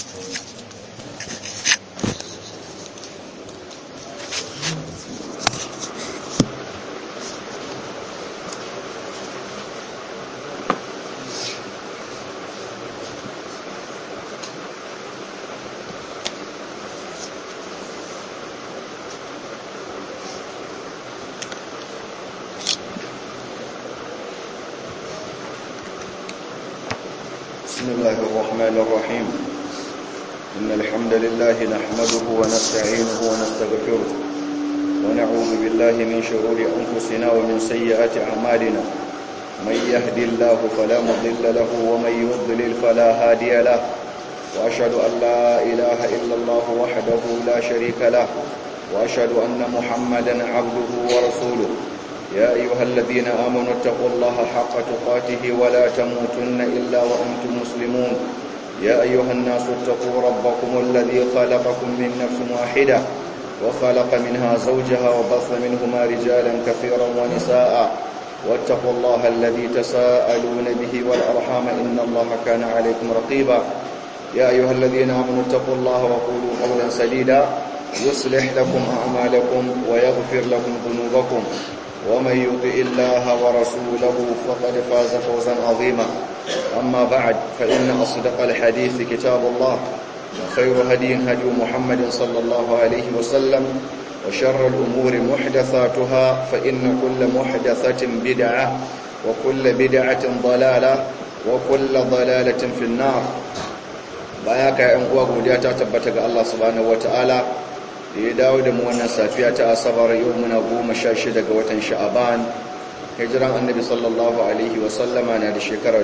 بسم الله الرحمن الرحيم إن الحمد لله نحمده ونستعينه ونستغفره ونعوذ بالله من شرور أنفسنا ومن سيئات أعمالنا من يهدي الله فلا مضل له ومن يضلل فلا هادي له وأشهد أن لا إله إلا الله وحده لا شريك له وأشهد أن محمدا عبده ورسوله يا أيها الذين آمنوا اتقوا الله حق تقاته ولا تموتن إلا وأنتم مسلمون يا أيها الناس اتقوا ربكم الذي خلقكم من نفس واحدة وخلق منها زوجها وبث منهما رجالا كثيرا ونساء واتقوا الله الذي تساءلون به والأرحام إن الله كان عليكم رقيبا يا أيها الذين آمنوا اتقوا الله وقولوا قولا سديدا يصلح لكم أعمالكم ويغفر لكم ذنوبكم ومن يطع الله ورسوله فقد فاز فوزا عظيما أما بعد فإن أصدق الحديث كتاب الله وخير هدي هدي محمد صلى الله عليه وسلم وشر الأمور محدثاتها فإن كل محدثة بدعة وكل بدعة ضلالة وكل ضلالة في النار باياك يا أنقوى قدياتا تبتك الله سبحانه وتعالى da ya dawo da mu wannan safiya ta asabar yau muna goma sha shida ga watan sha'aban hijiran annabi sallallahu alaihi wasallama na da shekara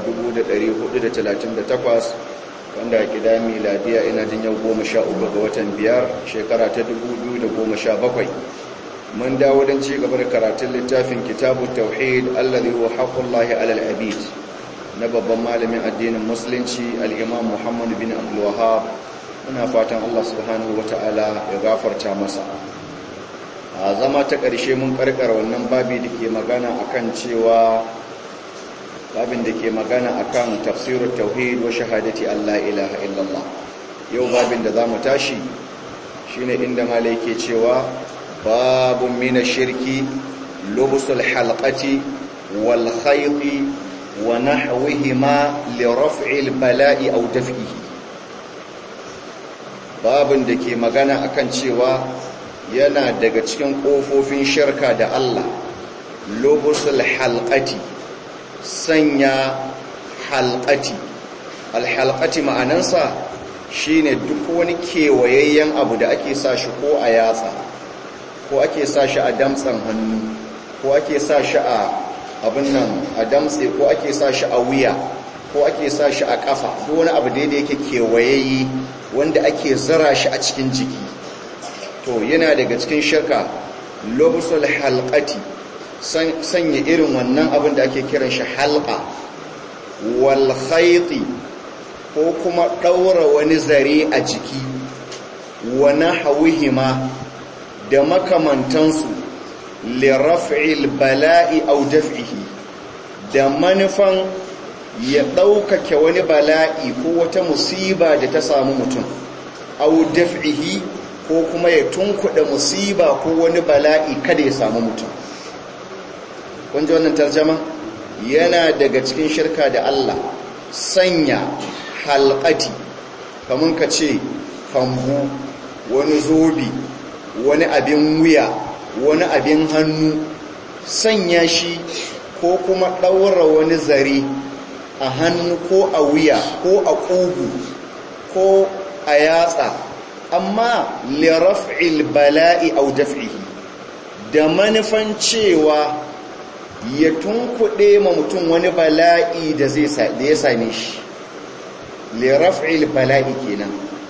1438 wanda a gida miladiya ina jin yau goma sha uku ga watan biyar shekara ta 2017 mun dawo don ci gaba da karatun littafin kitabu tauhid allazi huwa haqqullahi alal abid na babban malamin addinin musulunci al-imam muhammad bin abdul wahhab muna fatan Allah subhanahu wata'ala ya gafarta masa a zama ta ƙarshe mun ƙarƙar wannan babi da ke magana akan cewa babin da ke magana akan tafsirut tauhid wa shahadati Allah ilaha illallah yau babin da zamu tashi shine inda malai ke cewa babun min shirki lubusul halqati wal khayti wa nahwihima li raf'il bala'i aw daf'ihi babin da ke magana akan cewa yana daga cikin ƙofofin shirka da Allah lobusul halqati sanya halqati alhalqati ma'anansa shine duk wani kewayayyen abu da ake sa shi ko a yatsa ko ake sa shi a damtsan hannu ko ake sa shi a abin nan a damtse ko ake sa shi a wuya ko ake sa shi a kafa duk wani abu da yake kewayayye wanda ake zara shi a cikin jiki to yana daga cikin shirka lobusul halqati sanya irin wannan abin da ake kiran shi halqa wal khayti ko kuma daura wani zare a jiki wa nahwihima da makamantansu li raf'il bala'i aw daf'ihi da manufan ya ɗaukake wani bala'i ko wata musiba da ta samu mutum au daf'ihi ko kuma ya tunkuɗa musiba ko wani bala'i kada ya samu mutum kun ji wannan tarjama yana daga cikin shirka da Allah sanya halƙati kamun ka ce kambu wani zobi wani abin wuya wani abin hannu sanya shi ko kuma ɗaura wani zare a hannu ko a wuya ko a ƙugu ko a yatsa amma liraf'il bala'i au daf'ihi da manufan cewa ya tunkuɗe ma mutum wani bala'i da ya same shi liraf'il bala'i kenan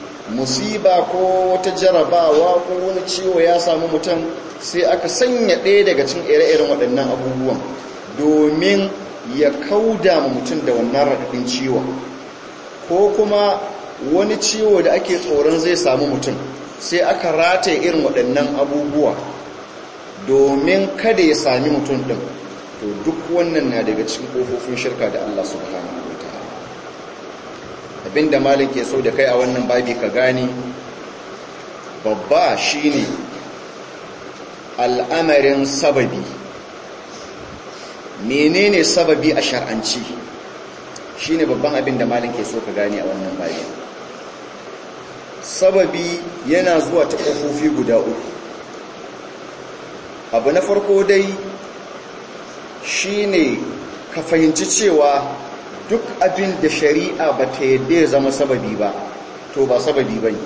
musiba ko wata jarabawa ko wani ciwo ya samu mutum sai aka sanya ɗaya daga cin ire-iren waɗannan abubuwan domin ya kauda ma mutum da wannan raɗaɗin ciwon ko kuma wani ciwo da ake tsoron zai samu mutum sai aka rataye irin waɗannan abubuwa domin kada ya sami mutum ɗin to duk wannan na daga cikin ƙofofin shirka da Allah subhanahu wa ta'ala abinda malin ke so da kai a wannan babi ka gani babba shine al'amarin sababi menene sababi a shar'anci shine babban abin da malin ke so ka gani a wannan babi sababi yana zuwa ta ƙofofi guda uku abu na farko dai shine ka fahimci cewa duk abin da shari'a ba ta yadda ya zama sababi ba to ba sababi ba ne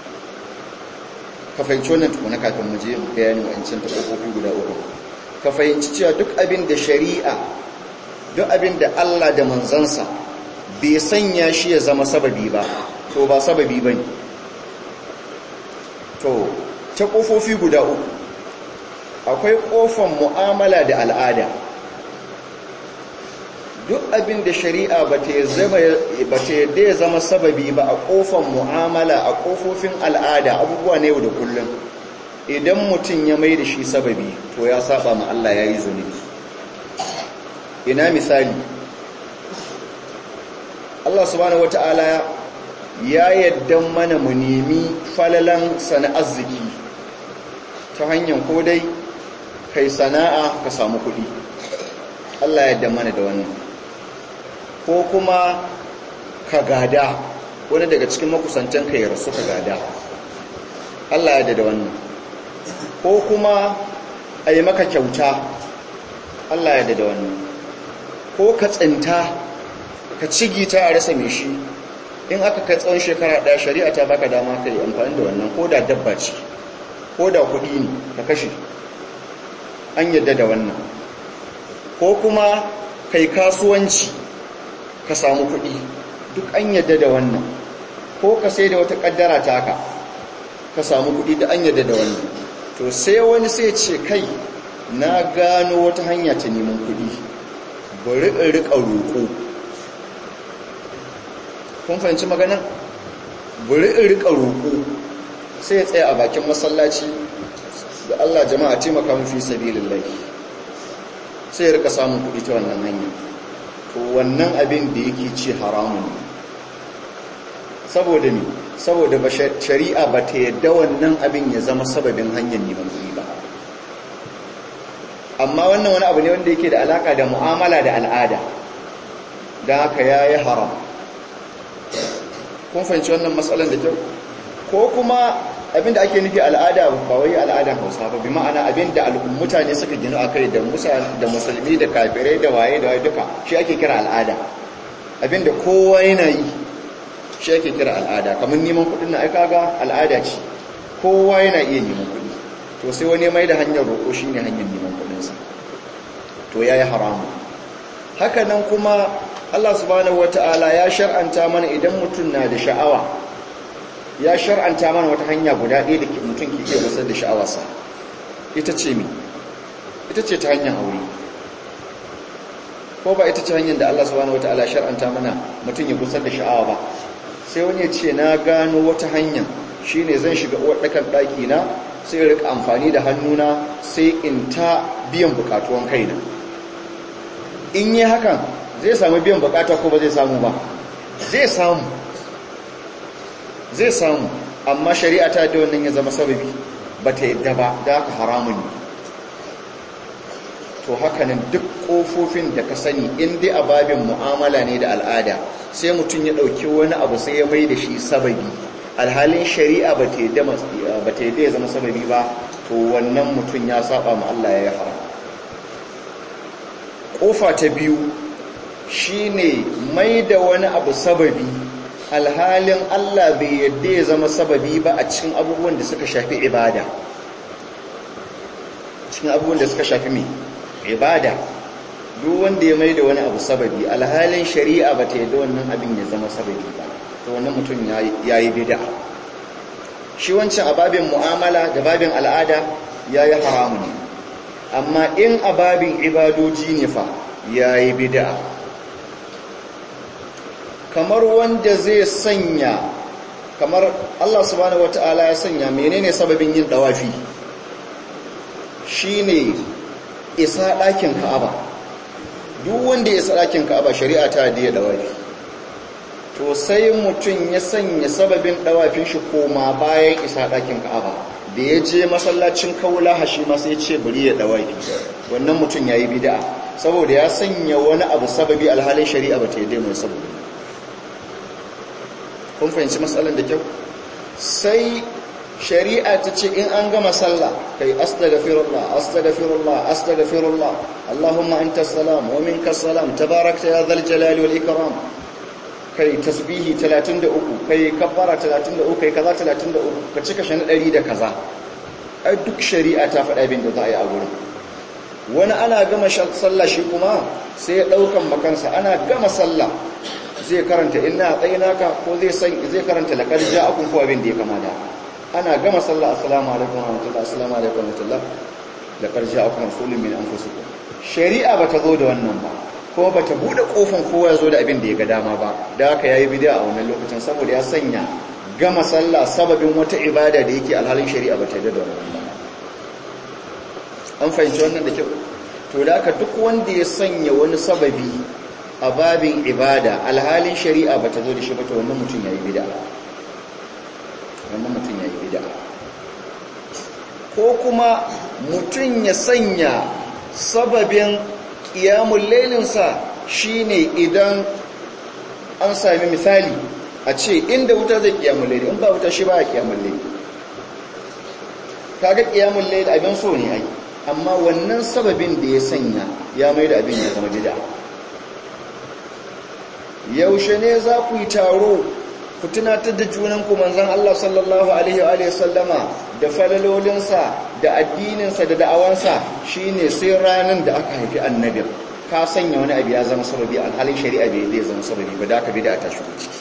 ka fahimci wannan tukuna kafin mu je bayanin wancan ta ƙofofi guda uku ka fahimci cewa duk abin da shari'a duk abin da Allah da manzansa bai sanya shi ya zama sababi ba to ba sababi ba ne to ta ƙofofi guda uku akwai ƙofan mu'amala da al'ada duk abin da shari'a ba ta yadda ya zama sababi ba a ƙofan mu'amala a ƙofofin al'ada abubuwa na yau da kullum idan mutum ya mai da shi sababi to ya saba ma Allah ya yi zunubi ina misali Allah subhanahu wata'ala ya yadda mana mu nemi falalan sana arziki ta hanyar ko dai kai sana'a ka samu kuɗi Allah ya yadda mana da wannan ko kuma ka gada wani daga cikin makusantan ka ya rasu ka gada Allah ya yadda da wannan ko kuma a yi maka kyauta Allah ya yadda da wannan ko ka tsinta ka cigita a rasa mai shi in aka kai tsawon shekara ɗaya shari'a ta baka dama ka yi amfani da wannan ko da dabba ce ko da kuɗi ne ka kashe an yadda da wannan ko kuma kai kasuwanci ka samu kuɗi duk an yadda da wannan ko ka sai da wata ƙaddara taka ka samu kuɗi da an yadda da wannan to sai wani sai ce kai na gano wata hanya ta neman kuɗi bari in riƙa roƙo kun fahimci magana bari in riƙa roƙo sai ya tsaya a bakin masallaci da Allah jama'a taimaka mu fi sabilillahi sai ya rika samun kuɗi ta wannan hanya to wannan abin da yake ci haramun ne saboda ne saboda ba shari'a ba ta yadda wannan abin ya zama sababin hanyar neman kuɗi ba amma wannan wani abu ne wanda yake da alaka da mu'amala da al'ada don haka ya yi haram kun fahimci wannan matsalan da kyau ko kuma abinda ake nufi al'ada ba wai al'adan hausa ba bi ma'ana abinda mutane suka gina a kai da musulmi da kafirai da waye da waye duka shi ake kira al'ada abinda kowa yana yi shi ake kira al'ada kamar neman kudin na aika ga al'ada ce kowa yana iya neman kudi to sai wani mai da hanyar roƙo shi ne hanyar neman kudinsa to ya yi haramu haka nan kuma allah subhanahu wata'ala ya shar'anta mana idan mutum na da sha'awa ya shar'anta mana wata hanya guda ɗaya da mutum ke iya gusar da sha'awarsa ita ce mi ita ce ta hanyar aure ko ba ita ce hanyar da Allah subhanahu wataala shar'anta mana mutum ya gusar da sha'awa ba sai wani ya ce na gano wata hanya shine zan shiga uwar ɗakan ɗaki na sai in rika amfani da hannuna sai in ta biyan bukatuwan kaina in yi hakan zai samu biyan bukata ko ba zai samu ba zai samu zai samu amma shari'a ta da wannan ya zama sababi ba ta yadda ba da haka haramun ne to hakanan duk ƙofofin da ka sani in dai a babin mu'amala ne da al'ada sai mutum ya ɗauki wani abu sai ya mai da shi sababi alhalin shari'a ba ta yadda ya zama sababi ba to wannan mutum ya saba ma Allah ya yi haram ƙofa ta biyu shine mai da wani abu sababi alhalin Allah bai yadda ya zama sababi ba a cikin abubuwan da suka shafi ibada cikin abubuwan da suka shafi mai ibada duk wanda ya mai da wani abu sababi alhalin shari'a ba ta yadda wannan abin ya zama sababi ba to wannan mutum ya yi bida shi wancan a babin mu'amala da babin al'ada ya yi haramu ne amma in a babin ibadoji ne fa ya yi bida kamar wanda zai sanya kamar Allah subhanahu wata'ala ya sanya menene sababin yin dawafi shine isa ɗakin Ka'aba duk wanda ya isa ɗakin Ka'aba shari'a ta da dawafi to sai mutum ya sanya sababin dawafin shi koma bayan isa ɗakin ka'aba da ya je masallacin kaula hashi ma sai ce bari ya dawafi wannan mutum ya yi bida saboda ya sanya wani abu sababi alhalin shari'a ba ta yi mai saboda kun fahimci matsalar da kyau sai shari'a ta ce in an gama sallah kai astaghfirullah astaghfirullah astaghfirullah allahumma anta salam wa minka salam tabarakta ya dhal jalali wal ikram kai tasbihi 33 kai kabbara 33 kai kaza 33 ka cika shi na 100 da kaza ai duk shari'a ta faɗa bin da za a yi a gurin wani ana gama sallah shi kuma sai ya daukan makansa ana gama sallah zai karanta inna naka ko zai san zai karanta laqad ja'akum ko abin da ya kama da ana gama sallah assalamu alaikum wa rahmatullah assalamu alaikum wa rahmatullah laqad ja'akum rasulun min anfusikum shari'a bata zo da wannan ba ko bata bude kofin kowa ya zo da abin da ya ga dama ba da haka yayi bid'a a wannan lokacin saboda ya sanya gama sallah sababin wata ibada da yake alhalin shari'a bata yarda da wannan ba an fahimci wannan da kyau to da haka duk wanda ya sanya wani sababi a babin ibada alhalin shari'a bata zo da shi ba to wannan mutum yayi bid'a wannan mutum yayi bid'a ko kuma mutum ya sanya sababin qiyamul lailinsa shine idan an sami misali a ce inda wuta zai qiyamul laili in ba wuta shi ba qiyamul laili kaga qiyamul laili abin so ne ai amma wannan sababin da ya sanya ya mai da abin ya zama bid'a yaushe ne za ku yi taro ku tunatar da junanku manzan Allah sallallahu alaihi wa sallama da falalolinsa da addininsa da da'awansa shine sai ranar da aka haifi annabin ka sanya wani abu ya zama sababi alhalin shari'a bai zai zama sababi ba da aka bi da ta shigo ciki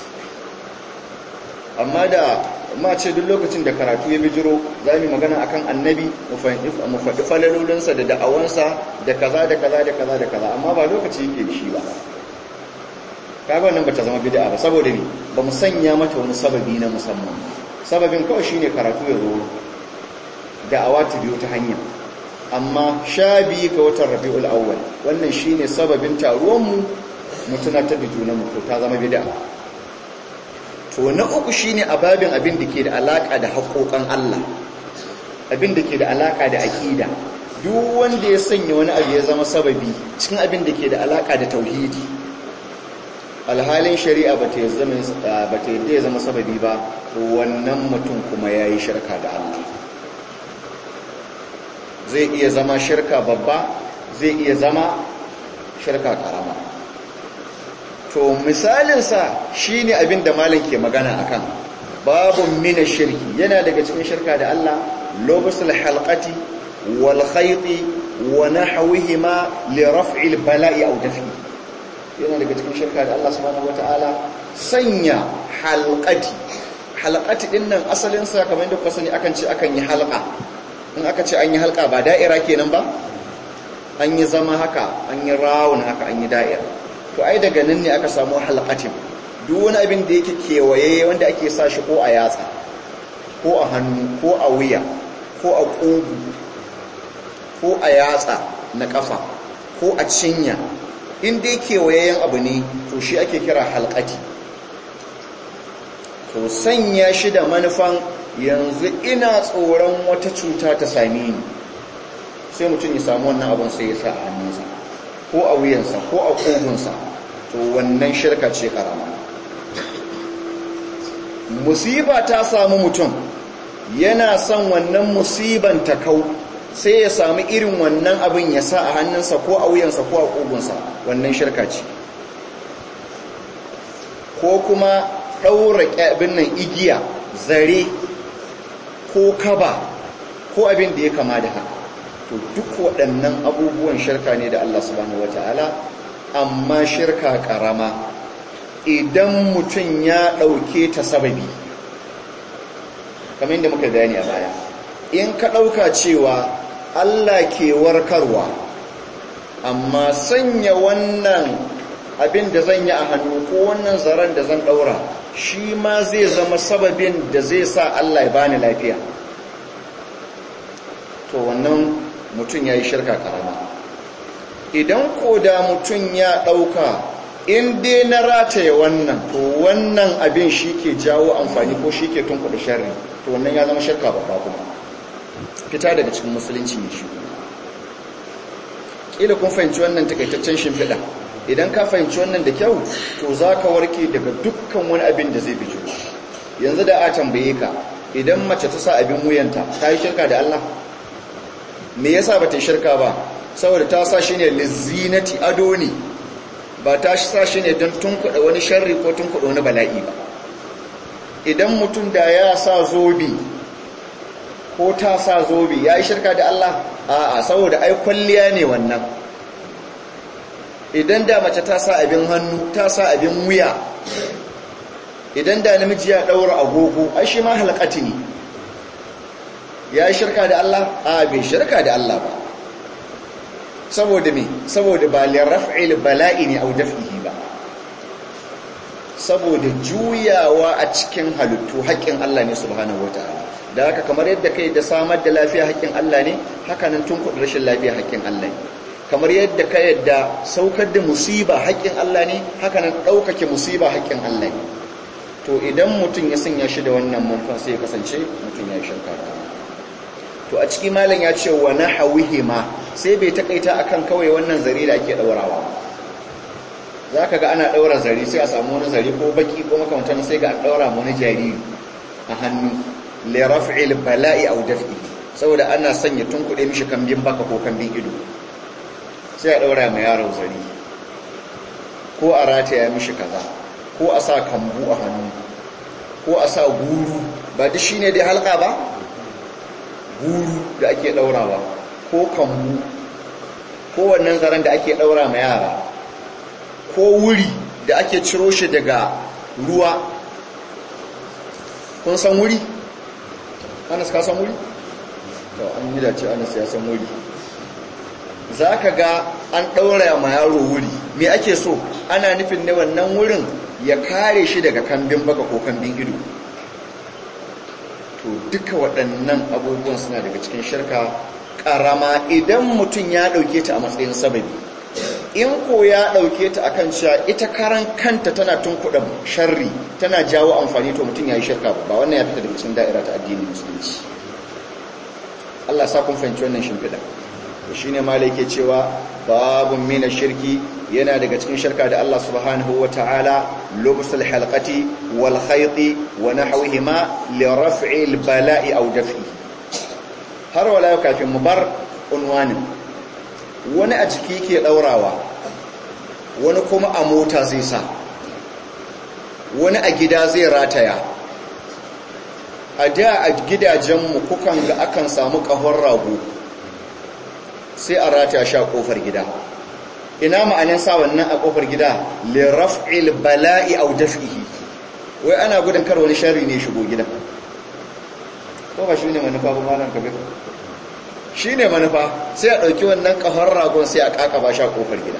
amma da ma ce duk lokacin da karatu ya bijiro za mu magana akan annabi mu faɗi falalolinsa da da'awansa da kaza da kaza da kaza da kaza amma ba lokaci yake da shi ba kaga wannan bata zama bid'a ba saboda ni ba mu sanya mata wani sababi na musamman sababin kawai shine karatu ya zo da'awa ta biyo ta hanya amma sha biyu ga watan rabi'ul awwal wannan shine sababin taruwan mu mu tunatar da junan mu ta zama bid'a to na uku shine ababin abin da ke da alaka da haƙoƙan Allah abin da ke da alaka da aqida duk wanda ya sanya wani abu ya zama sababi cikin abin da ke da alaka da tauhidi alhalin shari'a ba ta yadda ya zama sababi ba wannan mutum kuma ya yi shirka da Allah zai iya zama shirka babba zai iya zama shirka karama to misalinsa shi ne abin da malin ke magana akan babu mina shirki yana daga cikin shirka da Allah lobusul halqati wal khayti wa nahwihima li raf'il bala'i aw dafi yana daga cikin shirka da Allah subhanahu wataala sanya halqati halqati din nan asalin sa kamar yadda kuka sani akan ce akan yi halqa in aka ce an yi halqa ba da'ira kenan ba an yi zama haka an yi rawun haka an yi da'ira to ai daga nan ne aka samu halqatin duk wani abin da yake kewaye wanda ake sa shi ko a yatsa ko a hannu ko a wuya ko a ƙugu ko a yatsa na ƙafa ko a cinya in dai kewayayen abu ne to shi ake kira halkati to sanya shi da manufan yanzu ina tsoron wata cuta ta same ni sai mutum ya samu wannan abin sai ya sa a hannunsa ko a wuyansa ko a kogunsa to wannan shirka ce karama musiba ta samu mutum yana son wannan musiban ta kau sai ya sami irin wannan abin ya sa a hannunsa ko a wuyansa ko a ƙugunsa wannan shirka ce ko kuma ɗaura ƙyabin nan igiya zare ko kaba ko abin da ya kama da haka to duk waɗannan abubuwan shirka ne da Allah subhanahu wata'ala amma shirka ƙarama idan mutum ya ɗauke ta sababi kamar yadda muka bayani a baya in ka ɗauka cewa Allah ke warkarwa amma sanya wannan abin da zan yi a hannu ko wannan zaren da zan ɗaura shi ma zai zama sababin da zai sa Allah ya bani lafiya to wannan mutum ya yi shirka karama idan ko da mutum ya ɗauka in dai na rataye wannan to wannan abin shi ke jawo amfani ko shi ke tunkuɗa sharri to wannan ya zama shirka babba kuma fita daga cikin musulunci ne shi ƙila kun fahimci wannan takaitaccen shimfiɗa idan ka fahimci wannan da kyau to za ka warke daga dukkan wani abin da zai bijo yanzu da a tambaye ka idan mace ta sa abin wuyanta ta yi shirka da Allah me yasa ba ta yi shirka ba saboda ta sa shi ne lizinati ado ne ba ta sa shi ne don tunkuɗa wani sharri ko tunkuɗa wani bala'i ba idan mutum da ya sa zobe ko ta sa zobe ya yi shirka da Allah a'a saboda ai kwalliya ne wannan idan da mace ta sa abin hannu ta sa abin wuya idan da namiji ya ɗaura agogo ai shi ma halakati ne ya yi shirka da Allah a bai shirka da Allah ba saboda me saboda ba liraf'il bala'i ne au daf'ihi ba saboda juyawa a cikin halittu haƙƙin Allah ne subhanahu wataala da haka kamar yadda kai da samar da lafiya haƙƙin Allah ne haka nan tun kuɗin rashin lafiya haƙƙin Allah ne kamar yadda ka yadda saukar da musiba haƙƙin Allah ne haka nan ɗaukake musiba haƙƙin Allah ne to idan mutum ya sanya shi da wannan manufan sai ya kasance mutum ya yi shirka da to a ciki malam ya ce wa nahawihima sai bai takaita akan kawai wannan zare da ake daurawa zaka ga ana daura zare sai a samu wani zare ko baki ko makamantan sai ga an daura mu wani jariri a hannu li raf'il bala'i aw daf'i saboda ana sanya tunkuɗe mishi kambin baka ko kambin ido sai a daura mai yaro zare ko a rataya mishi kaza ko a sa kambu a hannu ko a sa guru ba duk shine dai halka ba guru da ake daurawa ko kambu ko wannan zaren da ake daura ma yara ko wuri da ake ciro shi daga ruwa kun san wuri? anas ka san wuri? to an yi dace anas ya san wuri za ka ga an daura ma yaro wuri me ake so ana nufin ne wannan wurin ya kare shi daga kambin baka ko kambin ido to duka waɗannan abubuwan suna daga cikin shirka ƙarama idan mutum ya ɗauke ta a matsayin sababi in ko ya ɗauke ta akan cewa ita karan kanta tana tunkuɗa sharri tana jawo amfani to mutum ya yi shirka ba wannan ya fita daga cikin da'ira ta addinin musulunci Allah sa kun fahimci wannan shimfiɗa shi ne malai ke cewa babun mina shirki yana daga cikin shirka da Allah subhanahu wa ta'ala lubusul halqati wal khayti wa nahwihima li raf'il bala'i aw daf'i har wala yau kafin mu bar unwanin wani a jiki ke daurawa wani kuma a mota zai sa wani a gida zai rataya a da a gidajenmu kukan ga akan samu ƙahon rago sai a rataya sha ƙofar gida ina ma'anin sa wannan a ƙofar gida liraf'il bala'i aw daf'ihi wai ana gudun kar wani sharri ne shigo gidan ko ba shine manufa ba malam kabir shine manufa sai a dauki wannan kahon ragon sai a kakaba sha ƙofar gida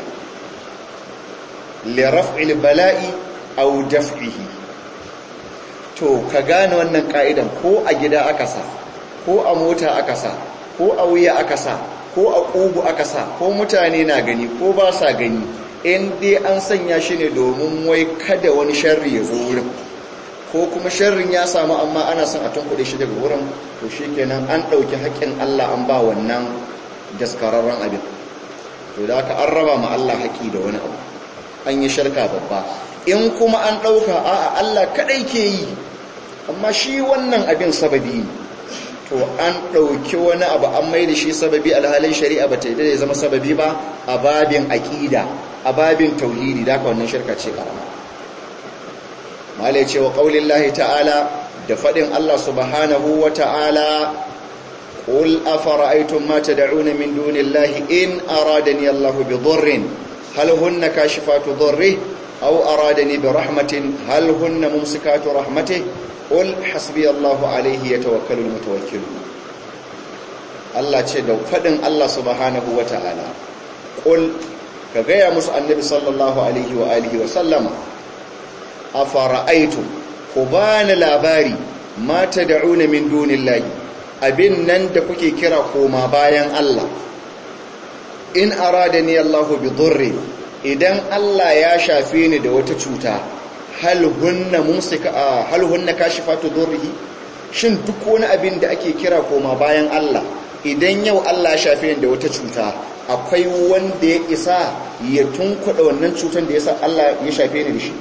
liraf'il bala'i aw daf'ihi to ka gane wannan ka'idan ko a gida aka sa ko a mota aka sa ko a wuya aka sa ko a ƙugu aka sa ko mutane na gani ko ba sa gani in dai an sanya shi ne domin wai kada wani sharri ya zo wurin ko kuma sharrin ya samu amma ana son a tunkuɗe shi daga wurin to shi kenan an ɗauki haƙƙin Allah an ba wannan daskararren abin to da aka an raba ma Allah haƙi da wani abu an yi sharka babba in kuma an ɗauka a'a Allah kaɗai ke yi amma shi wannan abin sababi ne to an ɗauki wani abu an mai da shi sababi alhalin shari'a ba ta yi da zama sababi ba a babin aƙida a babin tauhidi da aka wannan shirka ce ƙarama mala ce wa ƙaunin lahi ta'ala da faɗin Allah subhanahu wa ta'ala ƙul a fara'aitun mata da'una min dunin lahi in aradani Allah bi dhurrin hal hunna kashifatu dhurri aw aradani bi rahmatin hal hunna mumsikatu rahmatihi qul hasbiyallahu alayhi yatawakkalul mutawakkilun Allah ce da fadin Allah subhanahu wataala qul ka gaya musu annabi sallallahu alaihi wa alihi wa sallama afara'aytum ku bani labari ma tad'una min dunillahi abin nan da kuke kira koma bayan Allah in aradani Allahu bi dhurri idan Allah ya shafe ni da wata cuta hal hunna mumsika hal hunna kashifatu dhurrihi shin duk wani abin da ake kira koma bayan Allah idan yau Allah ya shafe ni da wata cuta akwai wanda ya isa ya tunkuɗa wannan cutar da yasa Allah ya shafe ni da shi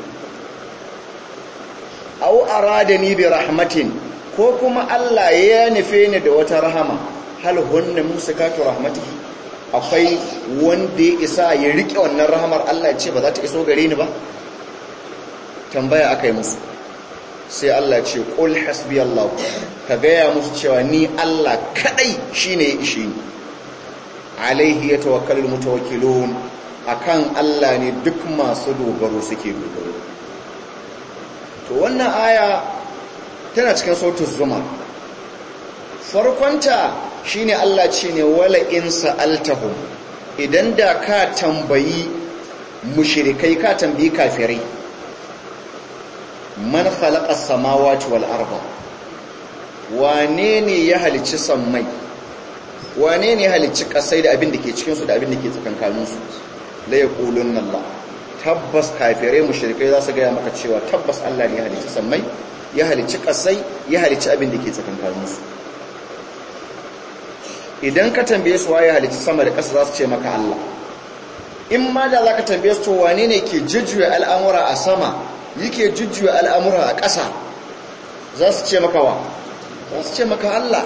aw aradani bi rahmatin ko kuma Allah ya nufe ni da wata rahama hal hunna musikatu rahmatihi akwai wanda ya isa ya rike wannan rahamar Allah ya ce ba za ta iso gare ni ba tambaya aka yi musu sai Allah ya ce qul hasbi Allah ka gaya musu cewa ni Allah kadai shine ya ishe ni alaihi yatawakkalul mutawakkilun akan Allah ne duk masu dogaro suke dogaro to wannan aya tana cikin sautin zuma farkonta shine Allah ce ne wala in sa'altahum idan da ka tambayi mushrikai ka tambayi kafirai man khalaqa samawati wal arda wane ne ya halicci sammai wane ne ya halicci kasai da abin da ke cikin su da abin da ke tsakankanin su la yaqulunna Allah tabbas kafirai mushrikai za su ga maka cewa tabbas Allah ne ya halicci sammai ya halicci kasai ya halicci abin da ke tsakankanin su idan ka tambaye su waye halicci sama da ƙasa za su ce maka Allah in ma da za ka tambaye su to wane ne ke jujjuya al'amura a sama yake jujjuya al'amura a ƙasa za su ce maka wa za su ce maka Allah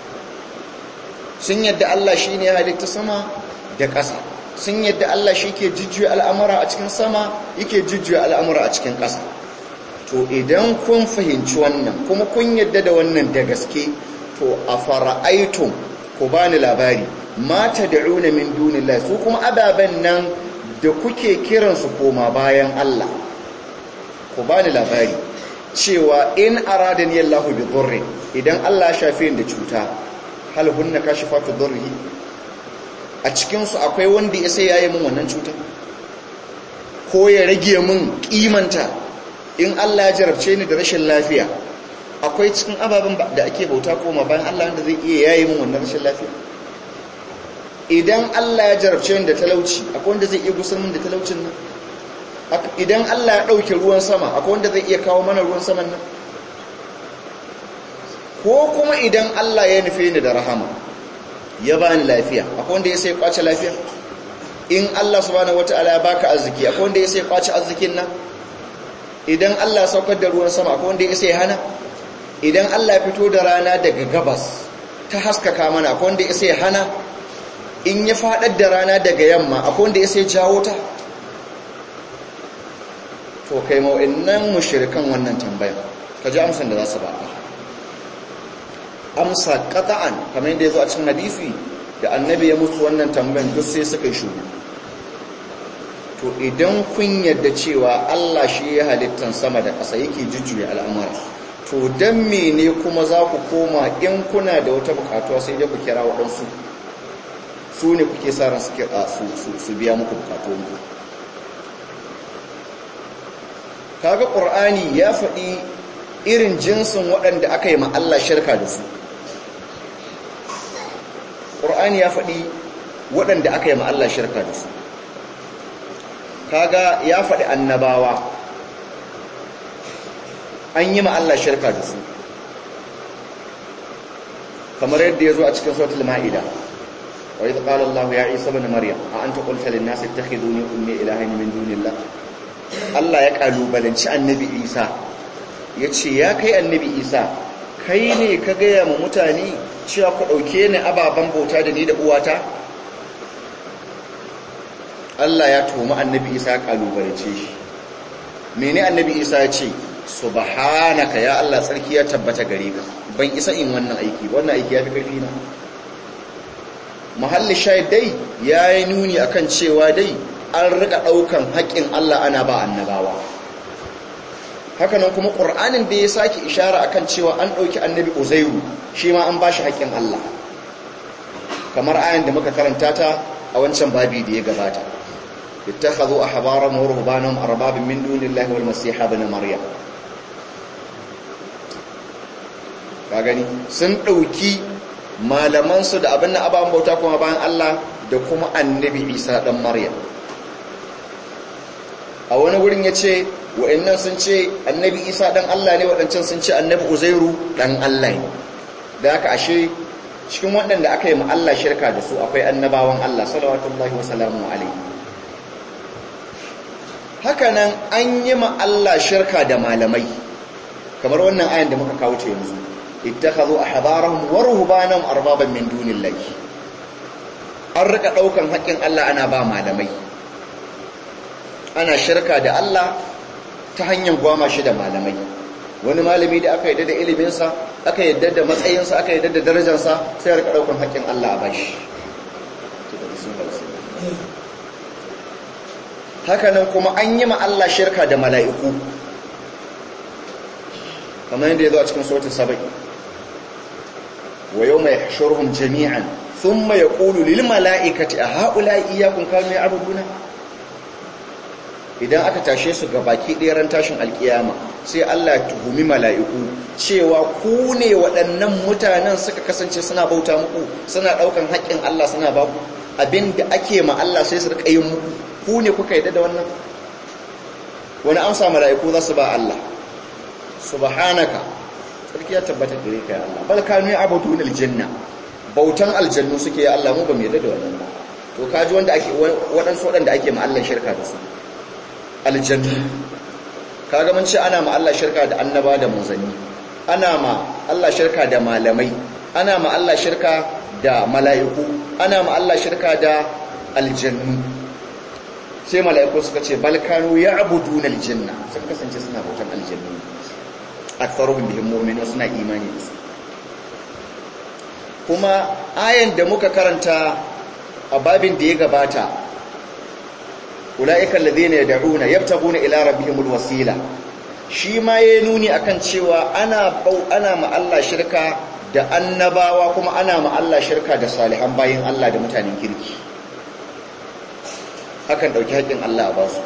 sun yadda Allah shi ne halitta sama da ƙasa sun yadda Allah shi ke jujjuya al'amura a cikin sama yake jujjuya al'amura a cikin ƙasa to idan kun fahimci wannan kuma kun yadda da wannan da gaske to a fara'aitun ku bani labari mata da'una min dunillahi su kuma ababen nan da kuke kiransu koma bayan Allah ku bani labari cewa in aradani Allahu bi dhurri idan Allah shafe da cuta hal hunna kashifatu dhurrihi a cikin su akwai wanda ya sai yayi min wannan cuta ko ya rage min kimanta in Allah ya jarabce ni da rashin lafiya akwai cikin ababen da ake bauta koma bayan Allah wanda zai iya yayi min wannan rashin lafiya idan Allah ya jarabce ni da talauci akwai wanda zai iya gusar min da talaucin nan idan Allah ya dauke ruwan sama akwai wanda zai iya kawo mana ruwan saman nan ko kuma idan Allah ya nufe ni da rahama ya bani lafiya akwai wanda ya sai kwace lafiya in Allah subhanahu wataala ya baka arziki akwai wanda ya sai kwace arzikin nan idan Allah ya saukar da ruwan sama akwai wanda ya sai hana idan Allah ya fito da rana daga gabas ta haskaka mana akwai wanda ya sai hana in ya fadar da rana daga yamma akwai wanda ya sai jawo ta to kai ma'o'innan mushirikan wannan tambayan ka ji amsan da za su baka amsa qata'an kamar yadda ya zo a cikin hadisi da annabi ya musu wannan tambayan duk sai suka yi shuru to idan kun yadda cewa Allah shi ya halittan sama da ƙasa yake jujjuya al'amura to don mene kuma za ku koma in kuna da wata bukatuwa sai dai ku kira waɗansu su ne kuke sa ran su biya muku bukatuwanku kaga ƙur'ani ya faɗi irin jinsin waɗanda aka yi Allah shirka da su ƙur'ani ya faɗi waɗanda aka yi Allah shirka da su kaga ya faɗi annabawa an yi Allah shirka da su kamar yadda ya zo a cikin sautul ma'ida wa yi ƙala Allah ya isa bin maryam a an ta ƙulta lin nasu ta khiduni ummi ilahin min dunillah Allah ya ƙalubalanci annabi isa ya ce ya kai annabi isa kai ne ka gaya ma mutane cewa ku ɗauke ni ababen bauta da ni da uwata Allah ya tuhumi annabi isa ya ƙalubalance shi mene annabi isa ya ce subhanaka ya Allah tsarki ya tabbata gare ka ban isa in wannan aiki wannan aiki ya fi ƙarfi na mahalli shahid dai ya yi nuni akan cewa dai an rika ɗaukan haƙƙin Allah ana ba annabawa hakanan kuma ƙur'anin da ya sake ishara akan cewa an ɗauki annabi uzairu shi ma an ba shi haƙƙin Allah kamar ayan da muka karanta ta a wancan babi da ya gabata ittakhadhu ahbarahum wa ruhbanahum arbabin min dunillahi wal masiha ibn maryam ka gani sun ɗauki malamansu da abin na ababen bauta kuma bayan Allah da kuma annabi isa ɗan maryam wurin ya ce wa'annan sun ce annabi isa dan Allah ne waɗancan sun ce annabi uzairu dan Allah ne da aka ashe cikin waɗanda aka yi ma Allah shirka da su akwai annabawan Allah salawatullahi wa salamu alaihi hakanan an yi ma Allah shirka da malamai kamar wannan ayan da muka kawo ta yanzu ittakhadhu ahbarahum wa ruhbanahum arbaban min dunillahi an rika daukan haƙƙin Allah ana ba malamai ana shirka da Allah ta hanyar gwama shi da malamai wani malami da aka yadda da iliminsa aka yadda da matsayinsa aka yadda da darajarsa sai rika daukan haƙƙin Allah a bashi hakanan kuma an yi ma Allah shirka da mala'iku kamar yadda ya zo a cikin sautin saba'i wa yau mai shurhun jami'an sun mai ƙulu lil mala'ikati a haƙula iyakun kanu ya abuduna idan aka tashe su ga baki ɗeran tashin alƙiyama sai Allah ya tuhumi mala'iku cewa ku ne waɗannan mutanen suka kasance suna bauta muku suna ɗaukan haƙƙin Allah suna ba ku abinda ake ma Allah sai su riƙa yin muku ku ne kuka yadda da wannan wani amsa mala'iku za su ba Allah subhanaka sarki ya tabbata gare ka ya Allah bal kanu ya'budun aljanna bautan aljannu suke ya Allah mu ba mu yadda da wannan ba to kaji wanda ake waɗansu waɗanda ake ma Allah shirka da su aljannu kaga mun ce ana ma Allah shirka da annaba da manzanni ana ma Allah shirka da malamai ana ma Allah shirka da mala'iku ana ma Allah shirka da aljannu sai mala'iku suka ce balkanu ya abudu na aljanna suka kasance suna bautan aljannu a tsaruhun bihin mummini suna imani da su kuma ayan da muka karanta a babin da ya gabata ula'ikan ladina yad'una yabtaguna ila rabbihimul wasila shi ma ya nuni akan cewa ana bau ana ma Allah shirka da annabawa kuma ana ma Allah shirka da salihan bayin Allah da mutanen kirki hakan dauki haƙin Allah a basu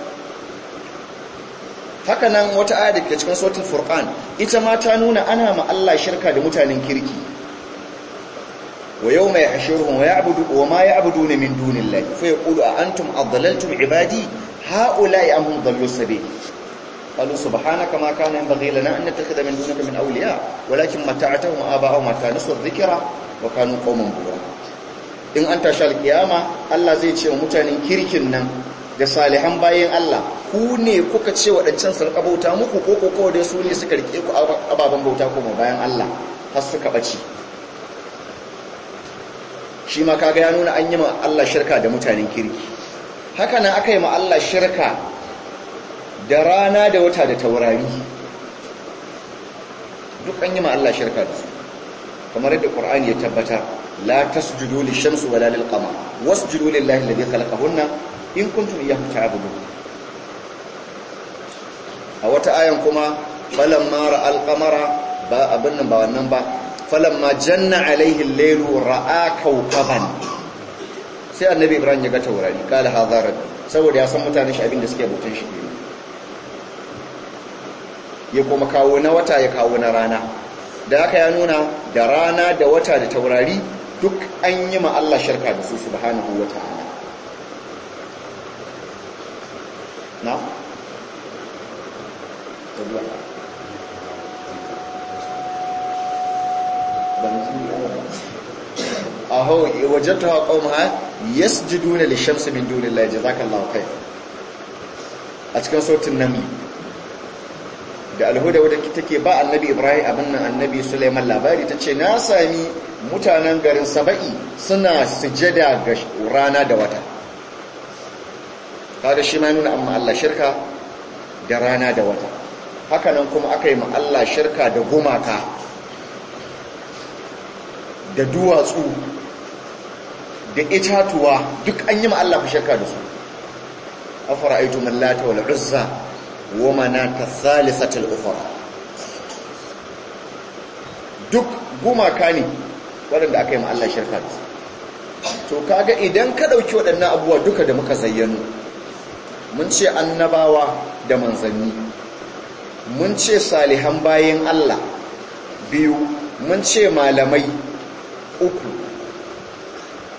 haka nan wata aya da ke cikin sautin furqan ita ma ta nuna ana ma Allah shirka da mutanen kirki wa yawma yahshuruhum wa ya'budu wa ma ya'buduna min dunillahi fa yaqulu a antum adlaltum ibadi haula'i am hum dallu sabil قالوا سبحانك ما كان ينبغي لنا أن نتخذ من دونك من أولياء ولكن متعتهم آباءهم حتى نسوا الذكر وكانوا قوما بورا in an tashi alkiyama Allah zai ce wa mutanen kirkin nan da salihan bayan Allah ku ne kuka ce waɗancan su bauta muku ko ko kawai dai su ne suka rike ku ababen bauta kuma bayan Allah har suka ɓace shi ma kaga ya nuna an yi ma Allah shirka da mutanen kirki haka nan aka yi ma Allah shirka da rana da wata da taurari duk an yi ma Allah shirka da su kamar yadda Qur'ani ya tabbata la tasjudu lishamsi wala lilqamar wasjudu lillahi alladhi khalaqahunna in kuntum iyyahu ta'budun a wata ayan kuma falamma ra'al qamara ba abin nan ba wannan ba falamma janna alaihi al-lailu ra'a kawkaban sai annabi Ibrahim ya ga taurari kala hadha rabbi saboda ya san mutanen shi abin da suke butun shi ya kuma kawo na wata ya kawo na rana da aka ya nuna da rana da wata da taurari duk an yi ma Allah shirka da su subhanahu wa ta'ala na? aho wajattu haƙon ha yasjuduna lishamsi min dunillahi jazakallahu khair a cikin sautin namli da alhuda wadda take ba annabi ibrahim abin nan annabi suleiman labari ta ce na sami mutanen garin saba'i suna sujada ga rana da wata kaga shi ma nuna amma Allah shirka da rana da wata hakanan kuma aka yi ma Allah shirka da gumaka da duwatsu da itatuwa duk an yi ma Allah shirka da su afara'aytu man lata wal uzza ومناة الثالثة الأخرى duk gumaka ne waɗanda aka yi ma Allah shirka da to kaga idan ka ɗauki waɗannan abubuwa duka da muka zayyano mun ce annabawa da manzanni mun ce salihan bayan Allah biyu mun ce malamai uku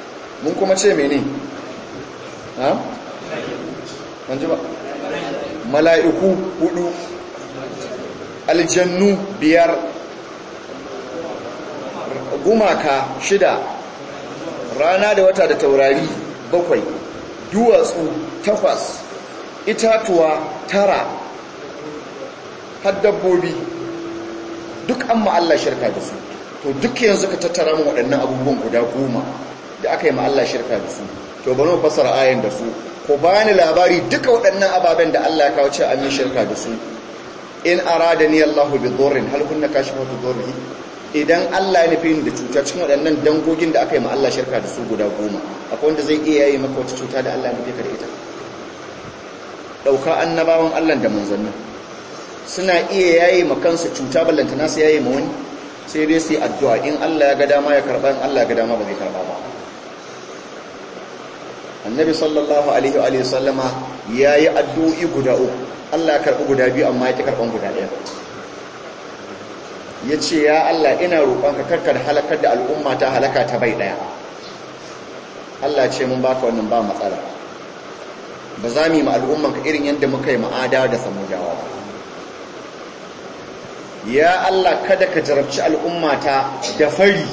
mun kuma ce mene ha? ji ba mala'iku hudu aljannu biyar gumaka shida rana da wata da taurari bakwai duwatsu takwas itatuwa tara har dabbobi duk an Allah shirka da su to duk yanzu ka tattara mu waɗannan abubuwan guda goma da aka yi Allah shirka da su to bari mu fassara ayan da su ko bani labari duka waɗannan ababen da Allah ya kawo ce an yi shirka da su in aradani Allahu bi dhurrin hal kunna kashifatu dhurri idan Allah ya nufi ni da cuta cikin waɗannan dangogin da aka yi ma Allah shirka da su guda goma akwai wanda zai iya yi maka wata cuta da Allah ya nufi ka da ita ɗauka annabawan Allah da manzannin suna iya yayi ma kansu cuta ballanta nasu yayi ma wani sai dai su yi addu'a in Allah ya ga dama ya karɓa in Allah ya ga dama ba zai karɓa ba annabi sallallahu alaihi wa sallama ya yi addu'o'i guda uku Allah ya karɓi guda biyu amma ya ƙi karɓan guda ɗaya ya ce ya Allah ina roƙonka karkar halakar da al'umma ta halaka ta bai ɗaya Allah ce mun baka wannan ba matsala ba za mu yi ma al'ummanka irin yadda muka yi ma'ada da samudawa ba ya Allah kada ka jarabci al'ummata da fari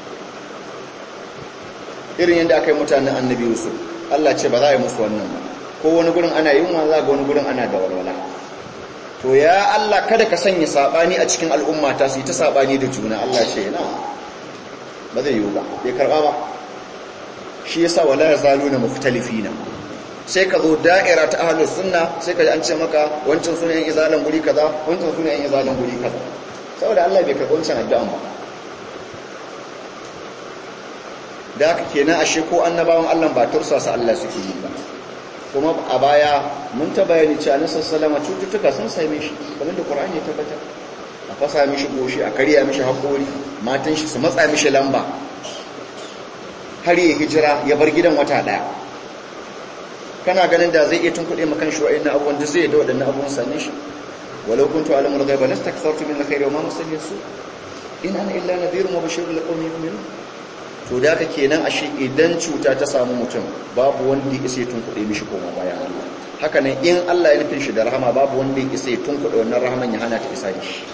irin yadda aka yi mutanen annabi Yusuf Allah ce ba za a yi musu wannan ba ko wani gurin ana yunwa za ga wani gurin ana da walwala to ya Allah kada ka sanya sabani a cikin al'ummata su yi ta sabani da juna Allah ce na ba zai yiwu ba bai karba ba shi yasa wala yazaluna mukhtalifina sai ka zo da'ira ta ahlus sunna sai ka ji an ce maka wancan sunan izalan guri kaza wancan sunan izalan guri kaza saboda Allah bai karɓi wancan addu'an ba da haka kenan ashe ko annabawan Allah ba tursasa Allah suke yi ba kuma a baya mun ta bayani cewa annabi sallallahu alaihi cututtuka sun same shi kamar da Qur'ani ya tabbatar a fasa mishi goshi a karya mishi hakori matan shi su matsa mishi lamba har ya hijira ya bar gidan wata daya kana ganin da zai iya tunkuɗe makan shi wa'in abubuwan da zai da waɗannan abubuwan same shi walau kuntu alamul ghaiba lastakthartu min alkhairi wa ma masalli su in ana illa nadhirun wa bashirun liqaumin yu'minun to da haka kenan ashe idan cuta ta samu mutum babu wanda ya isa tunkuɗe mishi koma bayan Allah haka nan in Allah ya nufin shi da rahama babu wanda ya isa tunkuɗe wannan rahaman ya hana ta isa shi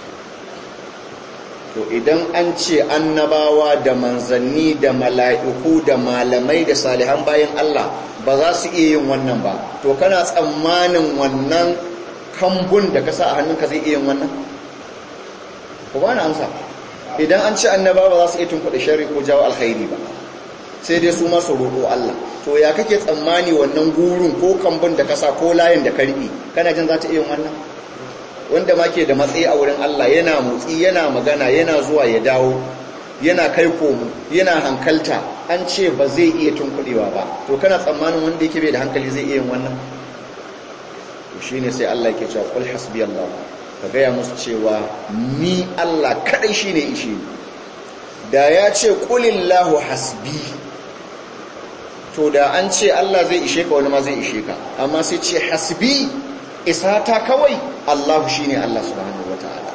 to idan an ce annabawa da manzanni da mala'iku da malamai da salihan bayan Allah ba za su iya yin wannan ba to kana tsammanin wannan kambun da ka sa a hannunka zai iya yin wannan ku ba na amsa idan an ce annabawa ba za su iya tunkuɗe shari ko jawo alkhairi ba sai dai su masu roƙo Allah to ya kake tsammani wannan gurin ko kambun da ka sa ko layin da ka riƙe kana jin za ta iya yin wannan wanda ma ke da matsayi a wurin Allah yana motsi yana magana yana zuwa ya dawo yana kai komo yana hankalta an ce ba zai iya tunkuɗewa ba to kana tsammanin wanda yake bai da hankali zai iya yin wannan to shine sai Allah yake cewa qul hasbiyallah ka gaya musu cewa ni Allah kadai shine ishe ni da ya ce qulillahu hasbi to da an ce Allah zai ishe ka wani ma zai ishe ka amma sai ce hasbi isata kawai Allah shine Allah subhanahu wataala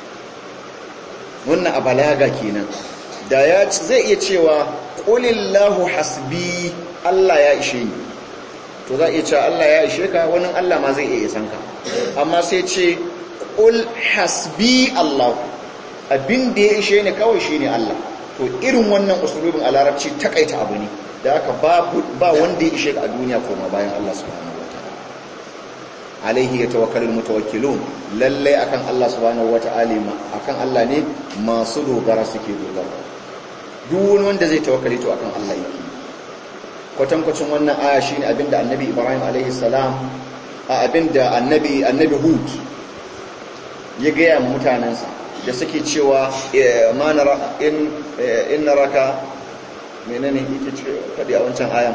wannan a balaga kenan da ya zai iya cewa qulillahu hasbi Allah ya ishe ni to za iya cewa Allah ya ishe ka wani Allah ma zai iya isan ka amma sai ce qul hasbi Allah abin da ya ishe ni kawai shine Allah to irin wannan usulubin a larabci takaita abu ne da aka ba wanda ya ishe ka a duniya koma bayan Allah subhanahu wataala alaihi yatawakkalul mutawakkilun lalle akan Allah subhanahu wataala akan Allah ne masu dogara suke dogara duk wani wanda zai tawakkali to akan Allah yake kwatankwacin wannan aya shine abinda annabi Ibrahim alaihi salam a abinda annabi annabi Hud ya gaya mutanansa da suke cewa ma nara in in naraka menene yake ce fadi a wancan ayan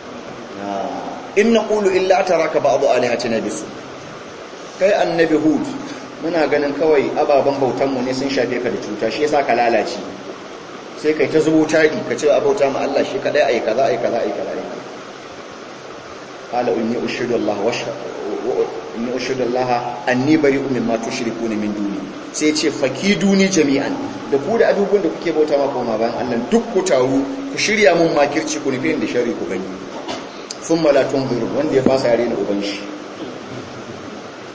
in naqulu illa ataraka ba'd alihatina bisu kai annabi Hud muna ganin kawai ababen bautanmu ne sun shafe ka da cuta shi yasa ka lalace sai kai ta zubo tari ka ce abauta ma Allah shi kadai ayi kaza ayi kaza ayi kaza ayi qala inni ushidu Allah wa inni ushidu Allah anni bari'un mimma tushrikuna min duni sai ce fakiduni jami'an da ku da abubuwan da kuke bauta ma kuma bayan Allah duk ku taru ku shirya mun makirci ku nufi da shari ku gani thumma la tunziru wanda ya fasa yare na uban shi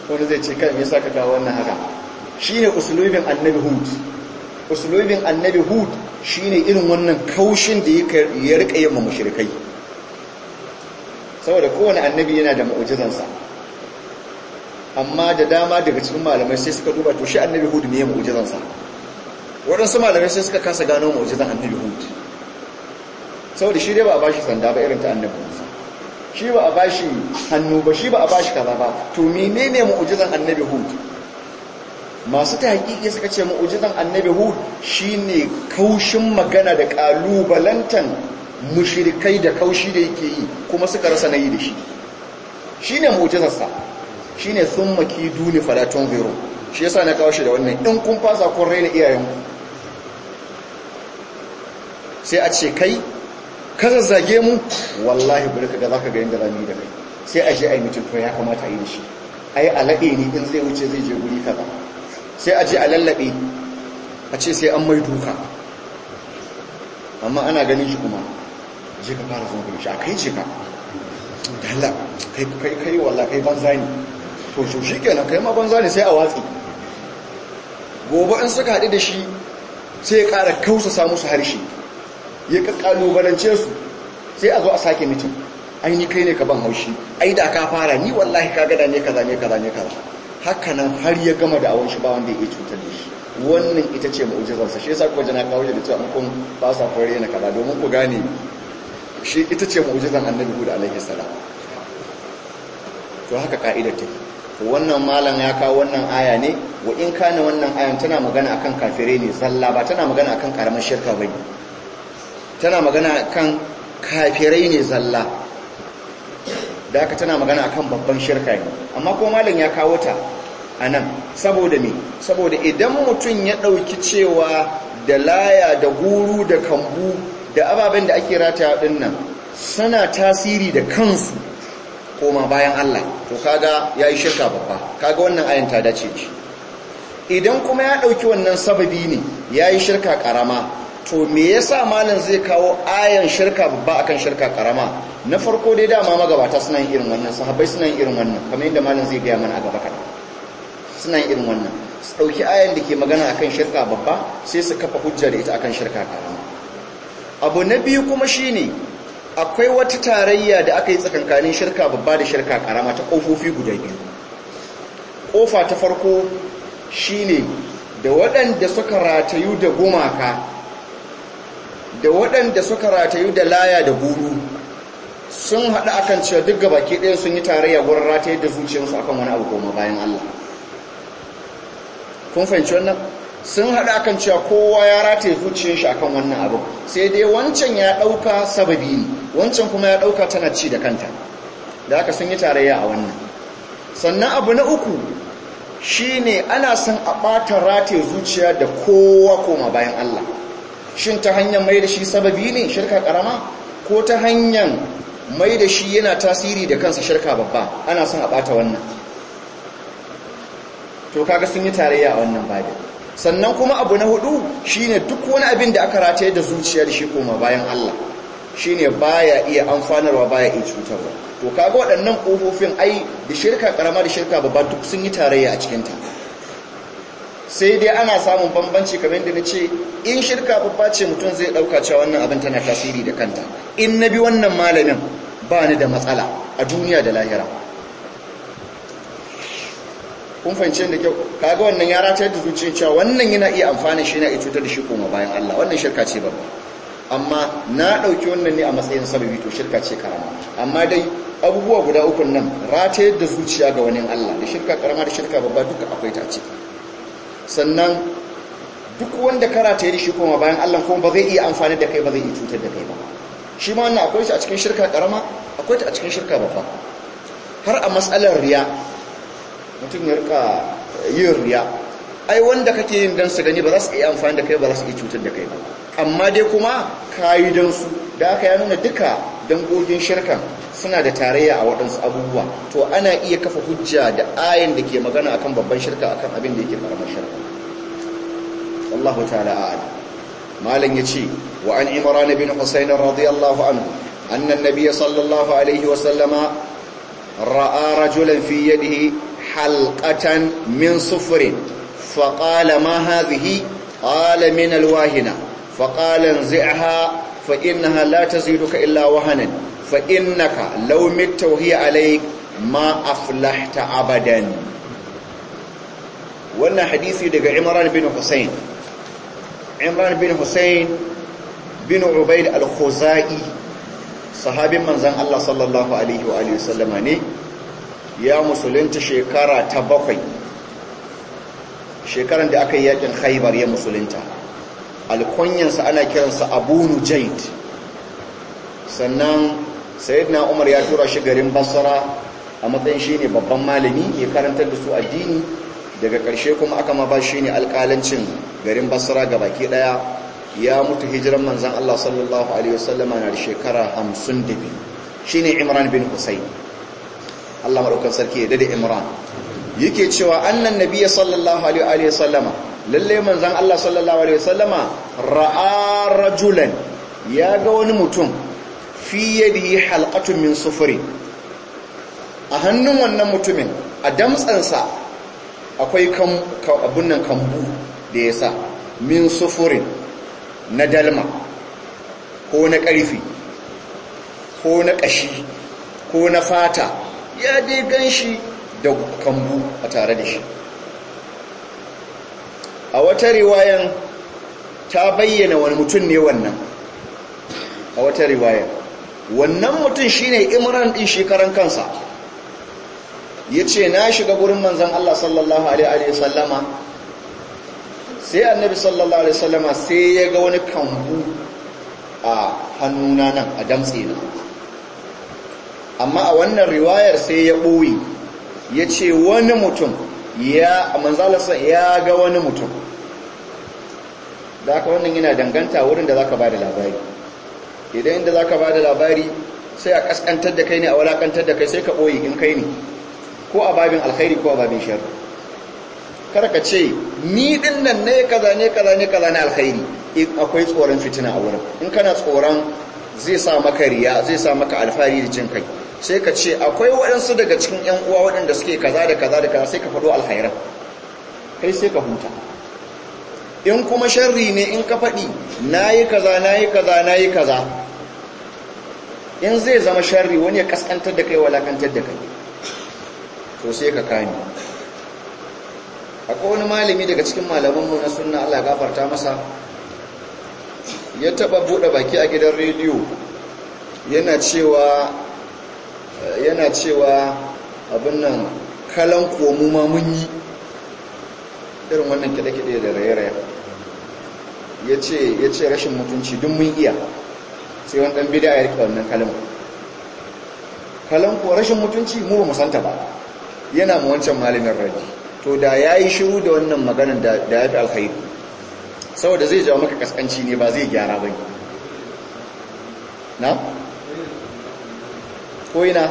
wani zai ce kai me yasa ka kawo wannan haka shine usulubin annabi hud usulubin annabi hud shine irin wannan kaushin da ya rika yin mushrikai saboda kowane annabi yana da mu'jizansa amma da dama daga cikin malamai sai suka duba to shi annabi hud ne ya mu'jizansa waɗansu malamai sai suka kasa gano mu'jizan annabi hud saboda shi dai ba a bashi sanda ba irin ta annabi musa shi ba a bashi hannu ba shi ba a bashi kaza ba to menene mu'jizan annabi hud masu ta hakiki suka ce mu'jizan annabi hud shine kaushin magana da kalubalantan mushrikai da kaushi da yake yi kuma suka rasa nayi da shi shine mu'jizarsa shine thumma kiduni fala tunziru shi yasa na kawo shi da wannan in kun fasa kun raina iyayenku sai a ce kai ka zazzage mu wallahi bari ka ga zaka ga yanda zamu yi da kai sai a je a yi mutum to ya kamata a yi da shi ai alaɗe ni in zai wuce zai je guri kaza sai a je a lallabe a ce sai an mai duka amma ana ganin shi kuma je ka fara zama shi a kai ce ka dala kai kai kai wallahi kai banza ne to so shikenan kai ma banza ne sai a watsi gobe in suka haɗu da shi sai ya ƙara kausa musu harshe ya kalubalance su sai a zo a sake mitin ai ni kai ne ka ban haushi ai da ka fara ni wallahi ka gada ne kaza ne kaza ne kaza haka nan har ya gama da awon shi ba wanda ya cutar da shi wannan ita ce mu'jizarsa shi yasa kuwa jana kawo da cewa kun ba sa fare na kaza domin ku gane shi ita ce mu'jizan annabi Hud alaihi salam to haka ka'idar take to wannan malam ya kawo wannan aya ne wa in kana wannan ayan tana magana akan kafirai ne zalla ba tana magana akan karamar shirka bane tana magana kan kafirai ne zalla da aka tana magana akan babban shirka ne amma ko malam ya kawo ta a nan saboda me saboda idan mutum ya ɗauki cewa da laya da guru da kambu da ababen da ake rata ɗin nan suna tasiri da kansu koma bayan Allah to kaga ya yi shirka babba kaga wannan ayan ta dace shi idan kuma ya ɗauki wannan sababi ne ya yi shirka ƙarama to me yasa malam zai kawo ayan shirka babba akan shirka karama na farko dai dama magabata suna yin irin wannan sahabbai suna yin irin wannan kamar yadda malam zai gaya mana a gaba kaɗan suna yin irin wannan su ɗauki ayan da ke magana akan shirka babba sai su kafa hujja da ita akan shirka karama abu na biyu kuma shine akwai wata tarayya da aka yi tsakankanin shirka babba da shirka karama ta ƙofofi guda biyu ƙofa ta farko shine da waɗanda suka ratayu da gumaka da waɗanda suka ratayu da laya da guru sun haɗu akan cewa duk gabaki ɗaya sun yi tarayya wurin rataye da zuciyarsu akan wani abu goma bayan Allah kun fahimci wannan sun haɗu akan cewa kowa ya rataye zuciyar shi akan wannan abu sai dai wancan ya ɗauka sababi ne wancan kuma ya ɗauka tana ci da kanta da haka sun yi tarayya a wannan sannan abu na uku shine ana son a ɓata rataye zuciya da kowa koma bayan Allah shin ta hanyar mai da shi sababi ne shirka karama ko ta hanyar mai da shi yana tasiri da kansa shirka babba ana son a bata wannan to kaga sun yi tarayya a wannan babin sannan kuma abu na hudu shine duk wani abin da aka rataye da zuciya da shi koma bayan Allah shine baya iya amfanarwa baya iya cutarwa to kaga waɗannan kofofin ai da shirka karama da shirka babba duk sun yi tarayya a cikin ta sai dai ana samun bambanci kamar yadda na ce in shirka babba ce mutum zai ɗauka cewa wannan abin tana tasiri da kanta in na bi wannan malamin ba ni da matsala a duniya da lahira kun fahimci da kyau kaga wannan ya ratayar da zuciya cewa wannan yana iya amfani shi na iya cutar da shi koma bayan Allah wannan shirka ce babba amma na ɗauki wannan ne a matsayin sababi to shirka ce karama amma dai abubuwa guda uku nan ratayar da zuciya ga wani Allah da shirka karama da shirka babba duka akwai ta ciki sannan duk wanda karata yi shi kuma bayan Allah kuma ba zai iya amfani da kai ba zai iya cutar da kai ba shi ma wannan akwai shi a cikin shirka karama akwai ta a cikin shirka babba har a matsalar riya mutum ya rika yin riya ai wanda kake yin dan su gani ba za su iya amfani da kai ba za su iya cutar da kai ba amma dai kuma kayi dan su da aka ya nuna duka dangogin shirkan suna da tarayya a waɗansu abubuwa to ana iya kafa hujja da ayin da ke magana akan babban shirka akan abin da yake karamar shirka wallahu ta'ala a'lam malam yace wa an imran bin husayn radiyallahu anhu anna an-nabiy sallallahu alaihi wa sallama ra'a rajulan fi yadihi halqatan min sufrin faqala ma hadhihi qala min alwahina faqala anzi'ha fa innaha la taziduka illa wahanan fa innaka law mitta wa hiya alayk ma aflahta abadan wannan hadisi daga Imran bin Hussein Imran bin Hussein bin Ubaid al-Khuzai sahabin manzan Allah sallallahu alaihi wa alihi wasallama ne ya musulunta shekara ta bakwai shekaran da aka yi yakin Khaibar ya musulunta alkunyansa ana kiransa Abu Nujayd sannan sayyidina Umar ya tura shi garin Basra a matsayin shine babban malami ya karantar da su addini daga ƙarshe kuma aka ma ba shi ne alƙalancin garin basra ga baki ɗaya ya mutu hijiran manzan Allah sallallahu Alaihi wasallama na da shekara hamsin da biyu shi ne imran bin husayn Allah maɗaukar sarki ya dade imran yake cewa annan nabiya sallallahu Alaihi wasallama lalle manzan Allah sallallahu Alaihi wasallama ra'a rajulan ya ga wani mutum fi yadihi halqatun min sufuri a hannun wannan mutumin a damtsansa akwai abun nan kambu da ya sa min sufurin na dalma ko na ƙarfi ko na ƙashi ko na fata ya dai gan shi da kambu a tare da shi a wata riwayan ta bayyana wani mutum ne wannan a wata riwayan wannan mutum shine imran din shekaran kansa ya ce na shiga gurin manzan Allah sallallahu Alaihi wasallama sai annabi sallallahu Alaihi wasallama sai ya ga wani kambu a hannuna nan a damtse na amma a wannan riwayar sai ya ɓoye ya ce wani mutum ya manzalarsa ya ga wani mutum da aka wannan yana danganta wurin da za ka ba da labari idan inda za ka ba da labari sai a kaskantar da kai ne a walakantar da kai sai ka ɓoye in kai ne ko a babin alkhairi ko a babin shar kar ka ce ni din nan ne kaza ne kaza ne kaza ne alkhairi akwai tsoron fitina a wurin in kana tsoron zai sa maka riya zai sa maka alfahari da jin kai sai ka ce akwai waɗansu daga cikin ƴan uwa waɗanda suke kaza da kaza da kaza sai ka faɗo alkhairan kai sai ka huta in kuma sharri ne in ka faɗi nayi kaza nayi kaza nayi kaza in zai zama sharri wani ya kaskantar da kai walakantar da kai to sai ka kame akwai wani malami daga cikin malamanmu na sunna Allah gafarta masa ya taba bude baki a gidan rediyo yana cewa yana cewa abin nan kalan komu ma mun yi irin wannan kide-kide da raye-raye ya ce rashin mutunci duk mun iya sai wani ɗan bida ya rike wannan kalan kalan ko rashin mutunci mu ba musanta ba yana mu wancan malamin raji to da ya yi shiru da wannan maganan da ya fi alkhairu saboda zai jawo maka kaskanci ne ba zai gyara ba na? ko yana?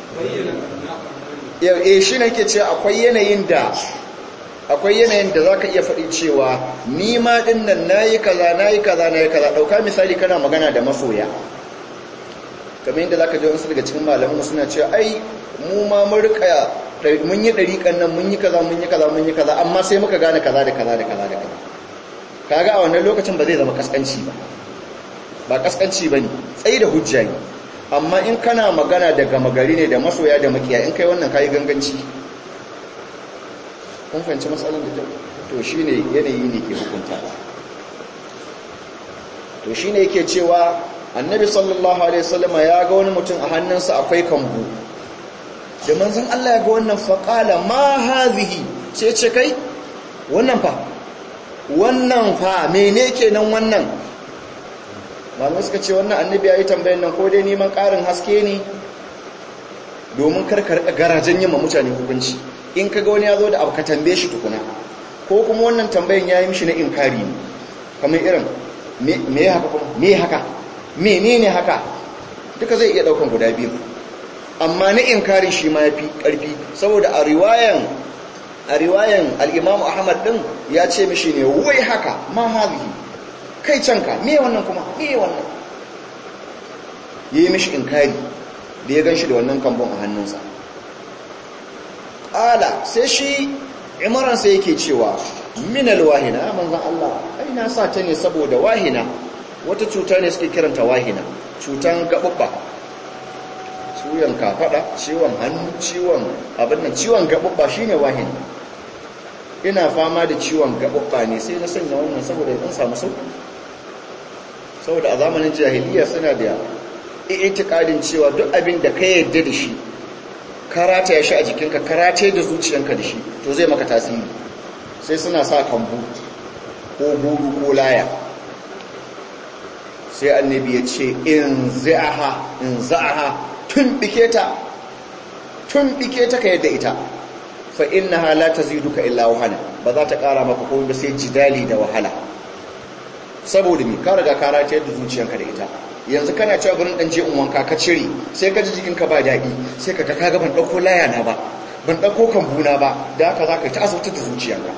e shi na ke ce akwai yanayin da akwai yanayin da za ka iya faɗi cewa ni ma ɗin nan na yi kaza na yi kaza na yi kaza ɗauka misali kana magana da masoya kamar yadda za ka ji wasu daga cikin malamu suna cewa ai mu ma mun rika mun yi ɗariƙan nan mun yi kaza mun yi kaza mun yi kaza amma sai muka gane kaza da kaza da kaza da kaza kaga a wannan lokacin ba zai zama kaskanci ba ba kaskanci ba ne tsayi da hujja ne amma in kana magana da gama gari ne da masoya da makiya in kai wannan kayi ganganci kun fahimci matsalar da to shi ne yanayi ne ke hukunta to shi ne yake cewa annabi sallallahu alaihi wasallama ya ga wani mutum a hannunsa akwai kambu da manzon Allah ya ga wannan faƙala ma hazihi sai ce kai wannan fa wannan fa mene kenan wannan malamai suka ce wannan annabi ya yi tambayin nan ko dai neman ƙarin haske ne domin karkar garajen yin mutane hukunci in ka ga wani ya zo da abu ka tambaye shi tukuna ko kuma wannan tambayin ya yi mishi na inkari ne kamar irin me haka kuma me haka menene haka duka zai iya ɗaukan guda biyu amma na inkarin shi ma ya fi ƙarfi saboda a riwayan a riwayan al'imamu ahmad ɗin ya ce mishi ne wai haka ma hazihi kai canka me wannan kuma me wannan ya yi mishi inkari da ya gan shi da wannan kambon a hannunsa ƙala sai shi imaran sai yake cewa minal wahina manzan Allah ai na sa ta ne saboda wahina wata cuta ne suke kiranta wahina cutan gaɓuɓɓa ciwon kafaɗa ciwon hannu ciwon abin nan ciwon gaɓuɓɓa shine wahina ina fama da ciwon gaɓuɓɓa ne sai na sanya wannan saboda in samu sauƙi saboda a zamanin jahiliya suna da itikadin cewa duk abin da ka yarda da shi karata ya shi a jikinka karate da zuciyanka da shi to zai maka tasiri sai suna sa kambu ko buru ko laya sai annabi ya ce in za'aha in za'aha tun bike ta tun bike ta ka yadda ita fa innaha la taziduka illa wahala ba za ta kara maka komai ba sai jidali da wahala saboda mi ka riga ka rataye da zuciyanka da ita yanzu kana cewa gurin dan je in wanka ka cire sai ka ji jikinka ba daɗi sai ka ga ka ban ɗauko laya na ba ban ɗauko kambuna ba da haka za ka yi ta azabtar da zuciyanka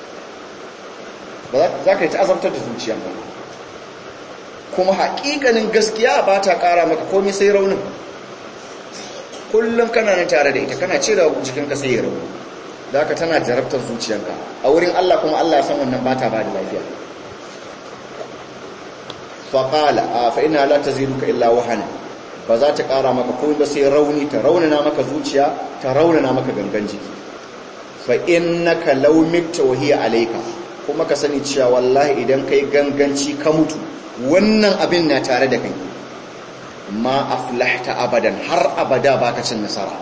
za ka yi ta azabtar da zuciyanka kuma haƙiƙanin gaskiya ba ta ƙara maka komai sai raunin kullum kana nan tare da ita kana cire jikinka sai ya rauni da haka tana jarabtar zuciyanka a wurin Allah kuma Allah ya san wannan ba ta ba da lafiya faƙala a fa'ina la ta ziruka illa wahana ba za ta ƙara maka komai ba sai rauni ta raunana maka zuciya ta raunana maka gangan jiki fa'in ka laumikta wahiya alaika kuma ka sani cewa wallahi idan kai ganganci ka mutu wannan abin na tare da kai ma aflahta abadan har abada baka cin nasara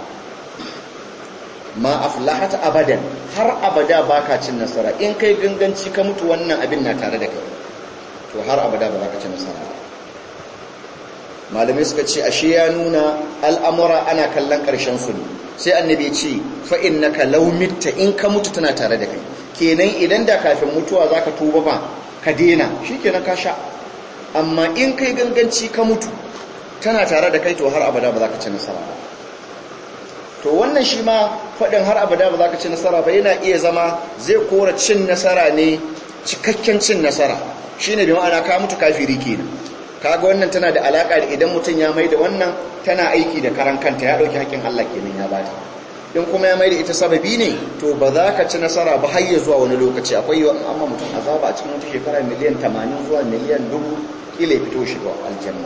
ma aflahta abadan har abada baka cin nasara in kai ganganci ka mutu wannan abin na tare da kai to har abada ba za ka ci nasara malamai suka ce ashe ya nuna al'amura ana kallon ƙarshen su ne sai annabi ce fa'in na ka laumitta in ka mutu tana tare da kai kenan idan da kafin mutuwa za ka tuba ba ka dena shi kenan ka sha amma in kai ganganci ka mutu tana tare da kai to har abada ba za ka ci nasara ba to wannan shi ma faɗin har abada ba za ka ci nasara ba yana iya zama zai kora cin nasara ne cikakken cin nasara shi ne da ma'ana ka mutu kafiri kenan kaga wannan tana da alaka da idan mutum ya mai da wannan tana aiki da karan kanta ya ɗauki haƙƙin Allah kenan ya bata in kuma ya mai da ita sababi ne to ba za ka ci nasara ba har ya zuwa wani lokaci akwai yawan amma mutum azaba a cikin wata shekara miliyan 80 zuwa miliyan 1000 kila ya fito shiga aljanna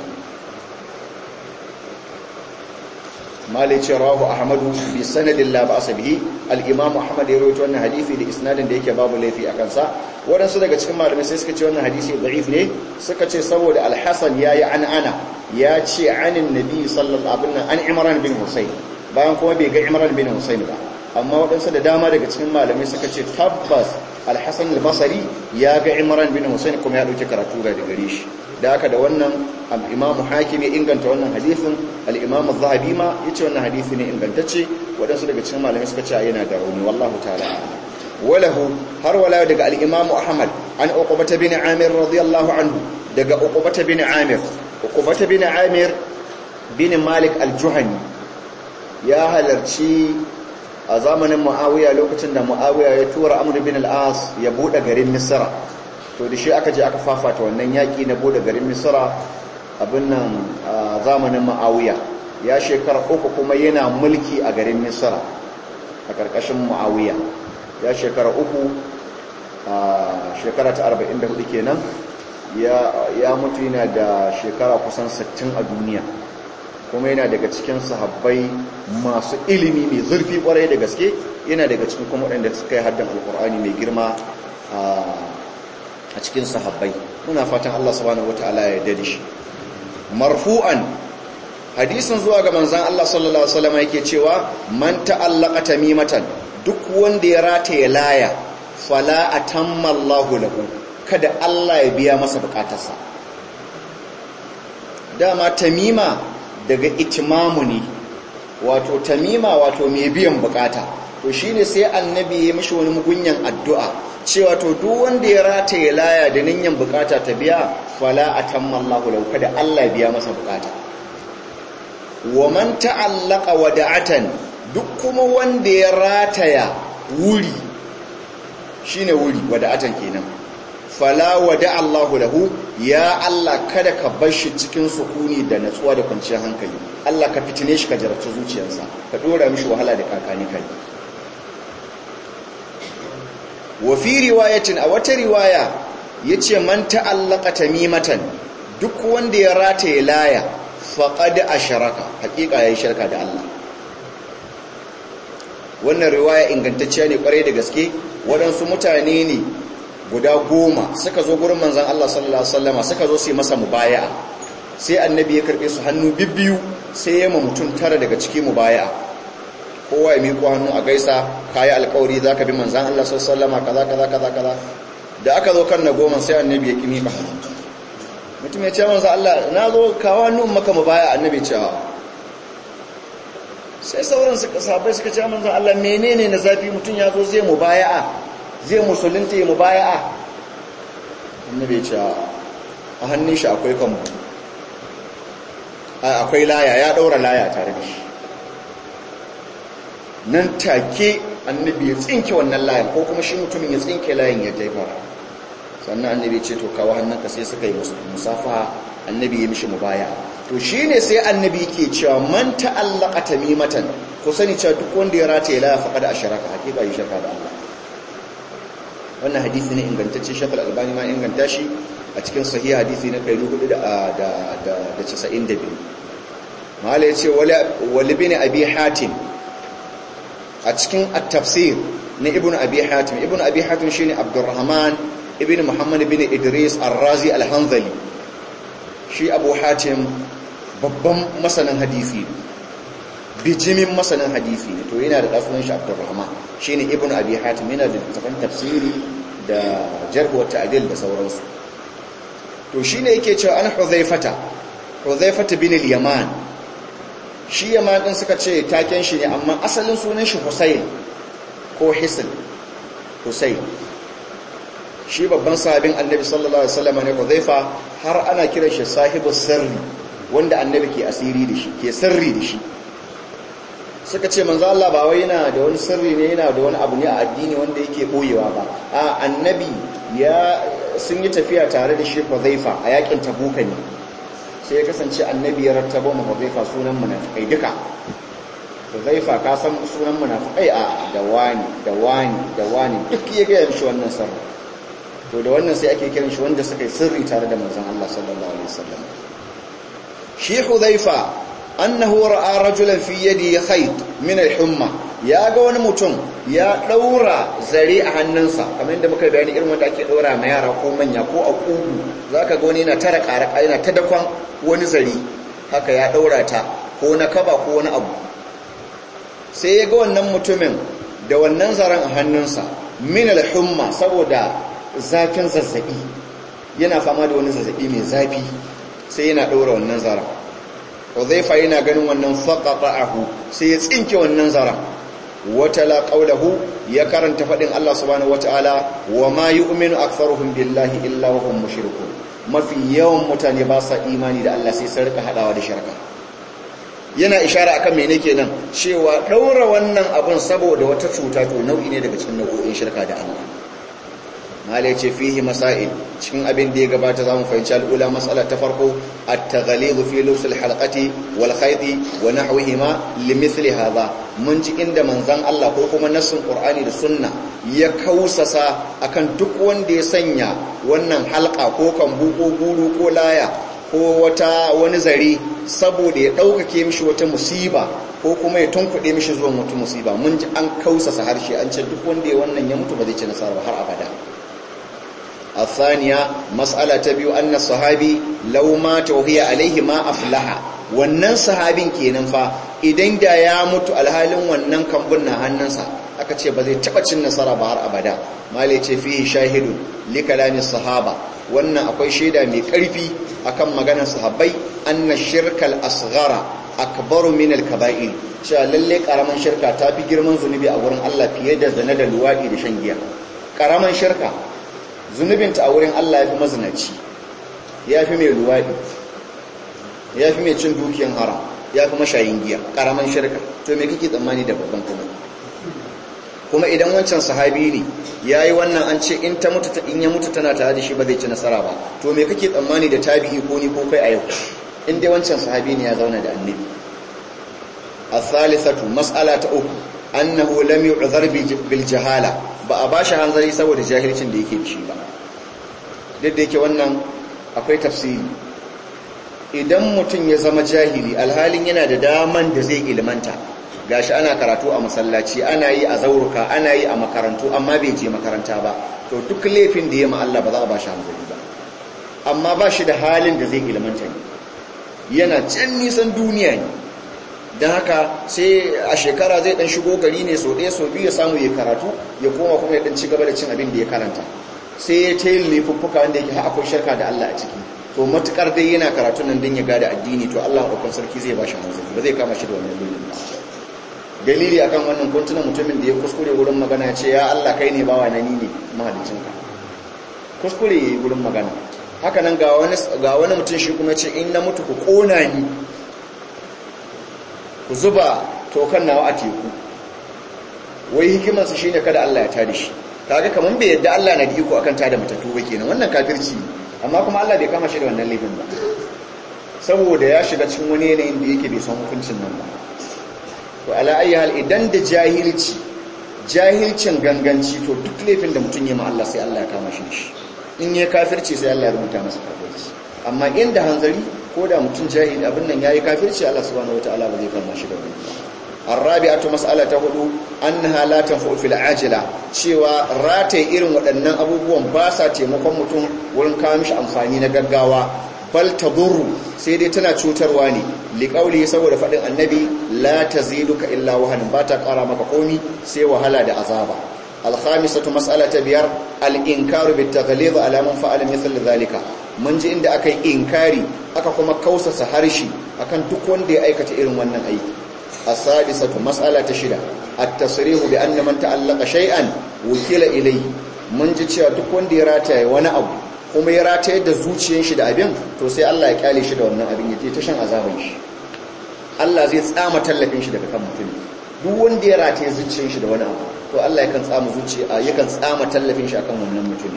malai ce rahu ahmadu bi sanadin la ba bihi al-imam ahmad ya rawaito wannan hadisi da isnadin da yake babu laifi a kansa waɗansu daga cikin malamai sai suka ce wannan hadisi da'if ne suka ce saboda al-hasan yayi an ana ya ce anin nabi sallallahu alaihi wasallam an imran bin husayn bayan kuma bai ga imran bin husayn ba amma waɗansu da dama daga cikin malamai suka ce tabbas al-hasan al-basri ya ga imran bin husayn kuma ya dauki karatu daga gare shi da haka da wannan al-imam hakim ya inganta wannan hadisin al-imam az-zahabi ma yace wannan hadisi ne ingantacce waɗansu daga cikin malamai suka ce yana da rauni wallahu ta'ala walahu har wala daga al-imam ahmad an uqbah bin amir radiyallahu anhu daga uqbah bin amir uqbah bin amir bin malik al-juhani ya halarci a zamanin muawiya lokacin da muawiya ya tura amr bin al-as ya bude garin misra to da shi aka je aka fafata wannan yaki na bude garin misra abin nan a zamanin muawiya ya shekara uku kuma yana mulki a garin misra a karkashin muawiya ya shekara uku a shekara ta 44 kenan ya mutu yana da shekara kusan 60 a duniya kuma yana daga cikin sahabbai masu ilimi mai zurfi kwarai da gaske yana daga cikin kuma waɗanda suka yi haddan alkur'ani mai girma a cikin sahabbai muna fatan Allah subhanahu wataala ya yarda da shi marfu'an hadisin zuwa ga manzon Allah sallallahu alaihi wasallam yake cewa man ta'allaqa tamimatan duk wanda ya rataye laya fala atamma Allahu lahu kada Allah ya biya masa bukatarsa dama tamima daga itimamu ne wato tamima wato mai biyan bukata to shine sai annabi ya mishi wani mugunyan addu'a cewa to duk wanda ya rataye laya da ninyan bukata ta biya fala atamma Allahu lahu kada Allah ya biya masa bukata wa man ta'allaqa wada'atan duk kuma wanda ya rataya wuri shine wuri wada'atan kenan fala wada Allahu lahu ya Allah kada ka bar shi cikin sukuni da natsuwa da kwanciyar hankali Allah ka fitine shi ka jarabta zuciyarsa ka dora mishi wahala da kakani kai wa fi riwayatin a wata riwaya yace man ta'allaqa tamimatan duk wanda ya rataye laya faqad asharaka hakika yayi shirka da Allah wannan riwaya ingantacciya ne kwarai da gaske waɗansu mutane ne guda goma suka zo gurin manzan Allah sallallahu Alaihi wasallama suka zo su yi masa mubaya sai annabi ya karɓe su hannu bibbiyu sai ya ma mutum tara daga ciki mubaya kowa ya miƙo hannu a gaisa kayi alkawari za ka bi manzan Allah sallallahu Alaihi kaza kaza kaza kaza da aka zo kan na goma sai annabi ya ƙi miƙa hannu mutum ya ce manzan Allah na zo kawo hannu maka mubaya annabi cewa sai sauran suka sabai suka ce manzan Allah menene na zafi mutum ya zo zai mubaya'a zai musulunta ya mubaya'a annabi ce a hannun shi akwai kambu akwai laya ya daura laya tare da shi nan take annabi ya tsinke wannan layan ko kuma shi mutumin ya tsinke layin ya jaifar sannan annabi ce to kawo hannunka sai suka yi musafa annabi ya mishi mubaya'a to shi ne sai annabi ke cewa man ta'allaka tamimatan ko sani cewa duk wanda ya rataye la faqad asharaka hakika yi shirka da Allah wannan hadisi ne ingantacce shakal albani ma inganta shi a cikin sahih hadisi na 492 mala yace wali bin abi hatim a cikin at-tafsir na ibnu abi hatim ibnu abi hatim shine abdurrahman ibn muhammad ibn idris ar-razi al-hanzali shi abu hatim babban masanin hadisi bijimin masanin hadisi ne to yana da ɗasunan shi abdurrahman shi ne ibn abi hatim yana da tafan tafsiri da jarhuwar ta'adil da sauransu to shi ne yake cewa an huzaifata huzaifata bin yaman shi yaman ɗin suka ce taken shi ne amma asalin sunan shi husayn ko hisil husayn shi babban sahabin annabi sallallahu alaihi wasallam ne huzaifa har ana kiran shi sahibu sirri wanda annabi ke asiri da shi ke sirri da shi suka ce manzo Allah ba wai yana da wani sirri ne yana da wani abu ne a addini wanda yake boyewa ba a annabi ya sun yi tafiya tare da shi Huzaifa a yakin Tabuka ne sai ya kasance annabi ya rattaba mu Huzaifa sunan munafikai duka Huzaifa ka san sunan munafikai a da wani da wani da wani duk ya ga shi wannan sirri to da wannan sai ake kiran shi wanda suka yi sirri tare da manzon Allah sallallahu alaihi wasallam shi Huzaifa annahu ra'a rajulan fi yadi khayt min al-humma ya ga wani mutum ya daura zare a hannunsa kamar yadda muka bayani irin wanda ake daura ma yara ko manya ko a kugu zaka ga wani yana tara karaka yana ta dakon wani zare haka ya daura ta ko na kaba ko wani abu sai ya ga wannan mutumin da wannan zaren a hannunsa min al-humma saboda zafin zazzabi yana fama da wani zazzabi mai zafi sai yana daura wannan zaren Uzaifa yana ganin wannan faqata'ahu sai ya tsinke wannan zara watala qawluhu ya karanta fadin Allah subhanahu wataala wa ma yu'minu aktharuhum billahi illa wa hum mushrikun mafi yawan mutane ba sa imani da Allah sai sun rika hadawa da shirka yana ishara akan mene kenan cewa daura wannan abun saboda wata cuta to nau'i ne daga cikin nau'o'in shirka da Allah mala ya ce fihi masail cikin abin da ya gabata za mu fahimci al'ula matsala ta farko at-taghlidu fi lusul halqati wal khaydi wa nahwihima limithli hadha mun ji inda manzon Allah ko kuma nassin Qur'ani da sunna ya kausasa akan duk wanda ya sanya wannan halqa ko kambu ko guru ko laya ko wata wani zare saboda ya ɗaukake mishi wata musiba ko kuma ya tunkuɗe mishi zuwan wata musiba mun ji an kausasa harshe an ce duk wanda ya wannan ya mutu ba zai ci nasara har abada الثانية مسألة تبيو أن الصحابي لو مات وهي عليه ما أفلح wannan sahabin kenan fa idan da ya mutu alhalin wannan kambun na hannunsa aka ce ba zai taba cin nasara ba har abada malai ce fihi shahidu li kalami sahaba wannan akwai shaida mai karfi akan maganar sahabbai anna shirkal asghara akbaru min al kaba'ir cewa lalle karaman shirka ta fi girman zunubi a wurin Allah fiye da zina da luwadi da shan giya karaman shirka zunubinta a wurin Allah ya fi mazinaci ya fi mai luwaɗi ya fi mai cin dukiyan haram ya fi mashayin giya ƙaramin shirka to me kake tsammani da babban kuma kuma idan wancan sahabi ne ya yi wannan an ce in ta mutu in ya mutu tana tare da shi ba zai ci nasara ba to me kake tsammani da tabi'i ko ni ko kai a yau in dai wancan sahabi ne ya zauna da annabi a thalithatu mas'ala ta uku annahu lam yu'zar bil jahala ba a bashi hanzari saboda jahilcin da yake da shi ba duk da yake wannan akwai tafsiri idan mutum ya zama jahili alhalin yana da daman da zai ilmanta gashi ana karatu a masallaci ana yi a zauruka ana yi a makarantu amma bai je makaranta ba to duk laifin da ya ma Allah ba za a ba shi hanzari ba amma ba shi da halin da zai ilmanta ne yana can nisan duniya ne don haka sai a shekara zai dan shigo gari ne so ɗaya so biyu ya samu ya karatu ya koma kuma ya dan ci gaba da cin abin da ya karanta sai ya ta yin laifuffuka wanda yake akwai shirka da Allah a ciki to matukar dai yana karatu nan don ya gada addini to Allah ɗaukan sarki zai ba shi hanzari ba zai kama shi da wannan laifin ba dalili akan wannan kuntuna mutumin da ya kuskure wurin magana ce ya Allah kai ne bawa na ni ne mahalicinka kuskure yayi wurin magana haka nan ga wani ga wani mutum shi kuma ce in na mutu ku kona ni ku zuba tokan nawa a teku wai hikimar su shine kada Allah ya tada shi kaga kaman bai yadda Allah na da iko akan tada matattu ba kenan wannan kafirci amma kuma Allah bai kama shi da wannan laifin ba saboda ya shiga cikin wani yanayin da yake bai san hukuncin nan ba to ala ayi hal idan da jahilci jahilcin ganganci to duk laifin da mutum ya ma Allah sai Allah ya kama shi shi in ya kafirci sai Allah ya rubuta masa kafirci amma inda hanzari ko da mutum jahili abin nan yayi kafirci Allah subhanahu wataala ba zai kama shi da wani arabi'atu mas'alata hudu annaha la tanfa'u fil ajila cewa rataye irin waɗannan abubuwan ba sa taimakon mutum wurin kawo mishi amfani na gaggawa bal tadurru sai dai tana cutarwa ne liqauli saboda fadin annabi la taziduka illa wahanin ba ta kara maka komi sai wahala da azaba alkhamisatu mas'alata biyar al-inkaru bit taghlid ala man fa'ala mithl dhalika mun ji inda akai inkari aka kuma kausasa harshe akan duk wanda ya aikata irin wannan aiki as-sadisatu mas'alata shida at-tasrihu bi anna man ta'allaqa shay'an wukila ilayhi mun ji cewa duk wanda ya rataye wani abu kuma ya rataye da zuciyar shi da abin to sai Allah ya kyale shi da wannan abin ya je ta shan azaban shi Allah zai tsama tallafin shi daga kan mutum duk wanda ya rataye zuciyar shi da wani abu to Allah yakan tsama zuciya yakan tsama tallafin shi akan wannan mutum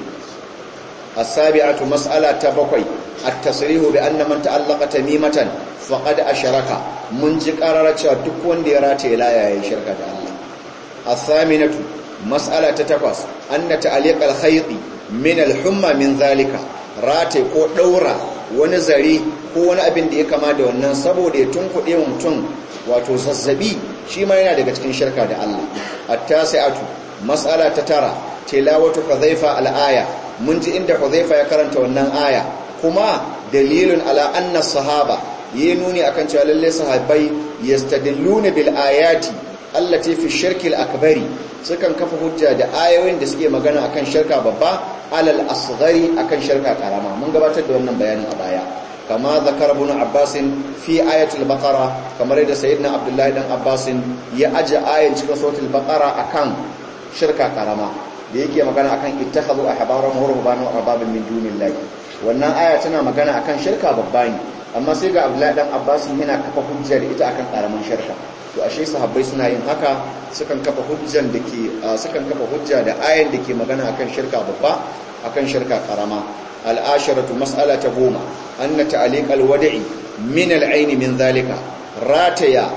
as-sabi'atu mas'ala ta bakwai at-tasrihu bi anna man ta'allaqa tamimatan faqad asharaka mun ji qarara cewa duk wanda ya rataye laya yayin shirka da Allah as-saminatu mas'ala ta takwas anna ta'liq al-khayti min al-humma min zalika rataye ko daura wani zare ko wani abin da ya kama da wannan saboda ya tunkuɗe mutum wato zazzabi shi ma yana daga cikin shirka da Allah at-tasi'atu mas'ala ta tara tilawatu hudhaifa al-aya mun ji inda hudhaifa ya karanta wannan aya kuma dalilun ala anna sahaba yi nuni akan cewa lalle sahabbai yastadilluna bil ayati allati fi shirki al-akbari sukan kafa hujja da ayoyin da suke magana akan shirka babba alal asghari akan shirka karama mun gabatar da wannan bayanin a baya kama zakar ibn abbas fi ayatul baqara kamar da sayyidina abdullahi dan abbas ya aje ayin cikin suratul baqara akan shirka karama da yake magana akan ittakhadhu ahbarahum wa rubbanahum arbabin min dunillahi wannan aya tana magana akan shirka babba ne amma sai ga abdullahi dan abbas yana kafa hujjar ita akan karaman shirka to ashe sahabbai suna yin haka sukan kafa hujjan da ke sukan kafa hujja da ayan da ke magana akan shirka babba akan shirka karama al'asharatu mas'ala ta goma anna ta'liq al-wada'i min al-ayn min zalika rataya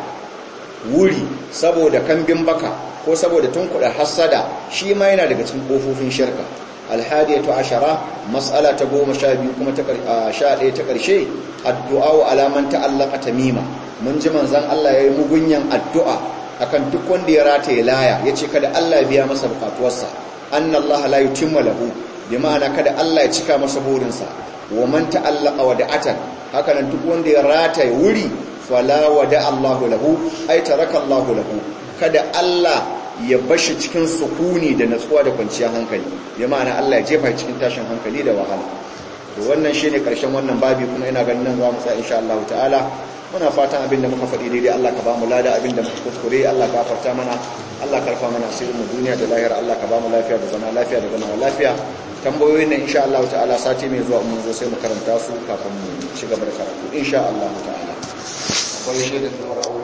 wuri saboda kambin baka ko saboda tunkuda hasada shi ma yana daga cikin kofofin shirka alhadiyatu ashara mas'ala ta goma sha biyu kuma ta sha ɗaya ta ƙarshe addu'a wa alaman ta'allaka tamima mun ji manzon Allah yayi mugunyan addu'a akan duk wanda ya rataye laya yace kada Allah biya masa bukatuwarsa anna Allah la yutimma lahu bi ma'ana kada Allah ya cika masa burinsa wa man ta'allaka wada'atan haka nan duk wanda ya rataye wuri fala wada Allahu lahu ay taraka Allahu lahu kada Allah ya bashi cikin sukuni da natsuwa da kwanciyar hankali bi ma'ana Allah ya jefa cikin tashin hankali da wahala to wannan shine karshen wannan babi kuma ina ganin nan za mu tsaya insha Allah ta'ala muna fatan abinda muka faɗi daidai Allah ka ba mu lada abinda muka kuskure Allah ka farta mana Allah karfa mana asirin mu duniya da lahira Allah ka ba mu lafiya da zama lafiya da zama lafiya tambayoyin nan insha Allah ta'ala sati mai zuwa mun zo sai mu karanta su kafin mu ci gaba da karatu insha Allah ta'ala akwai shaidan da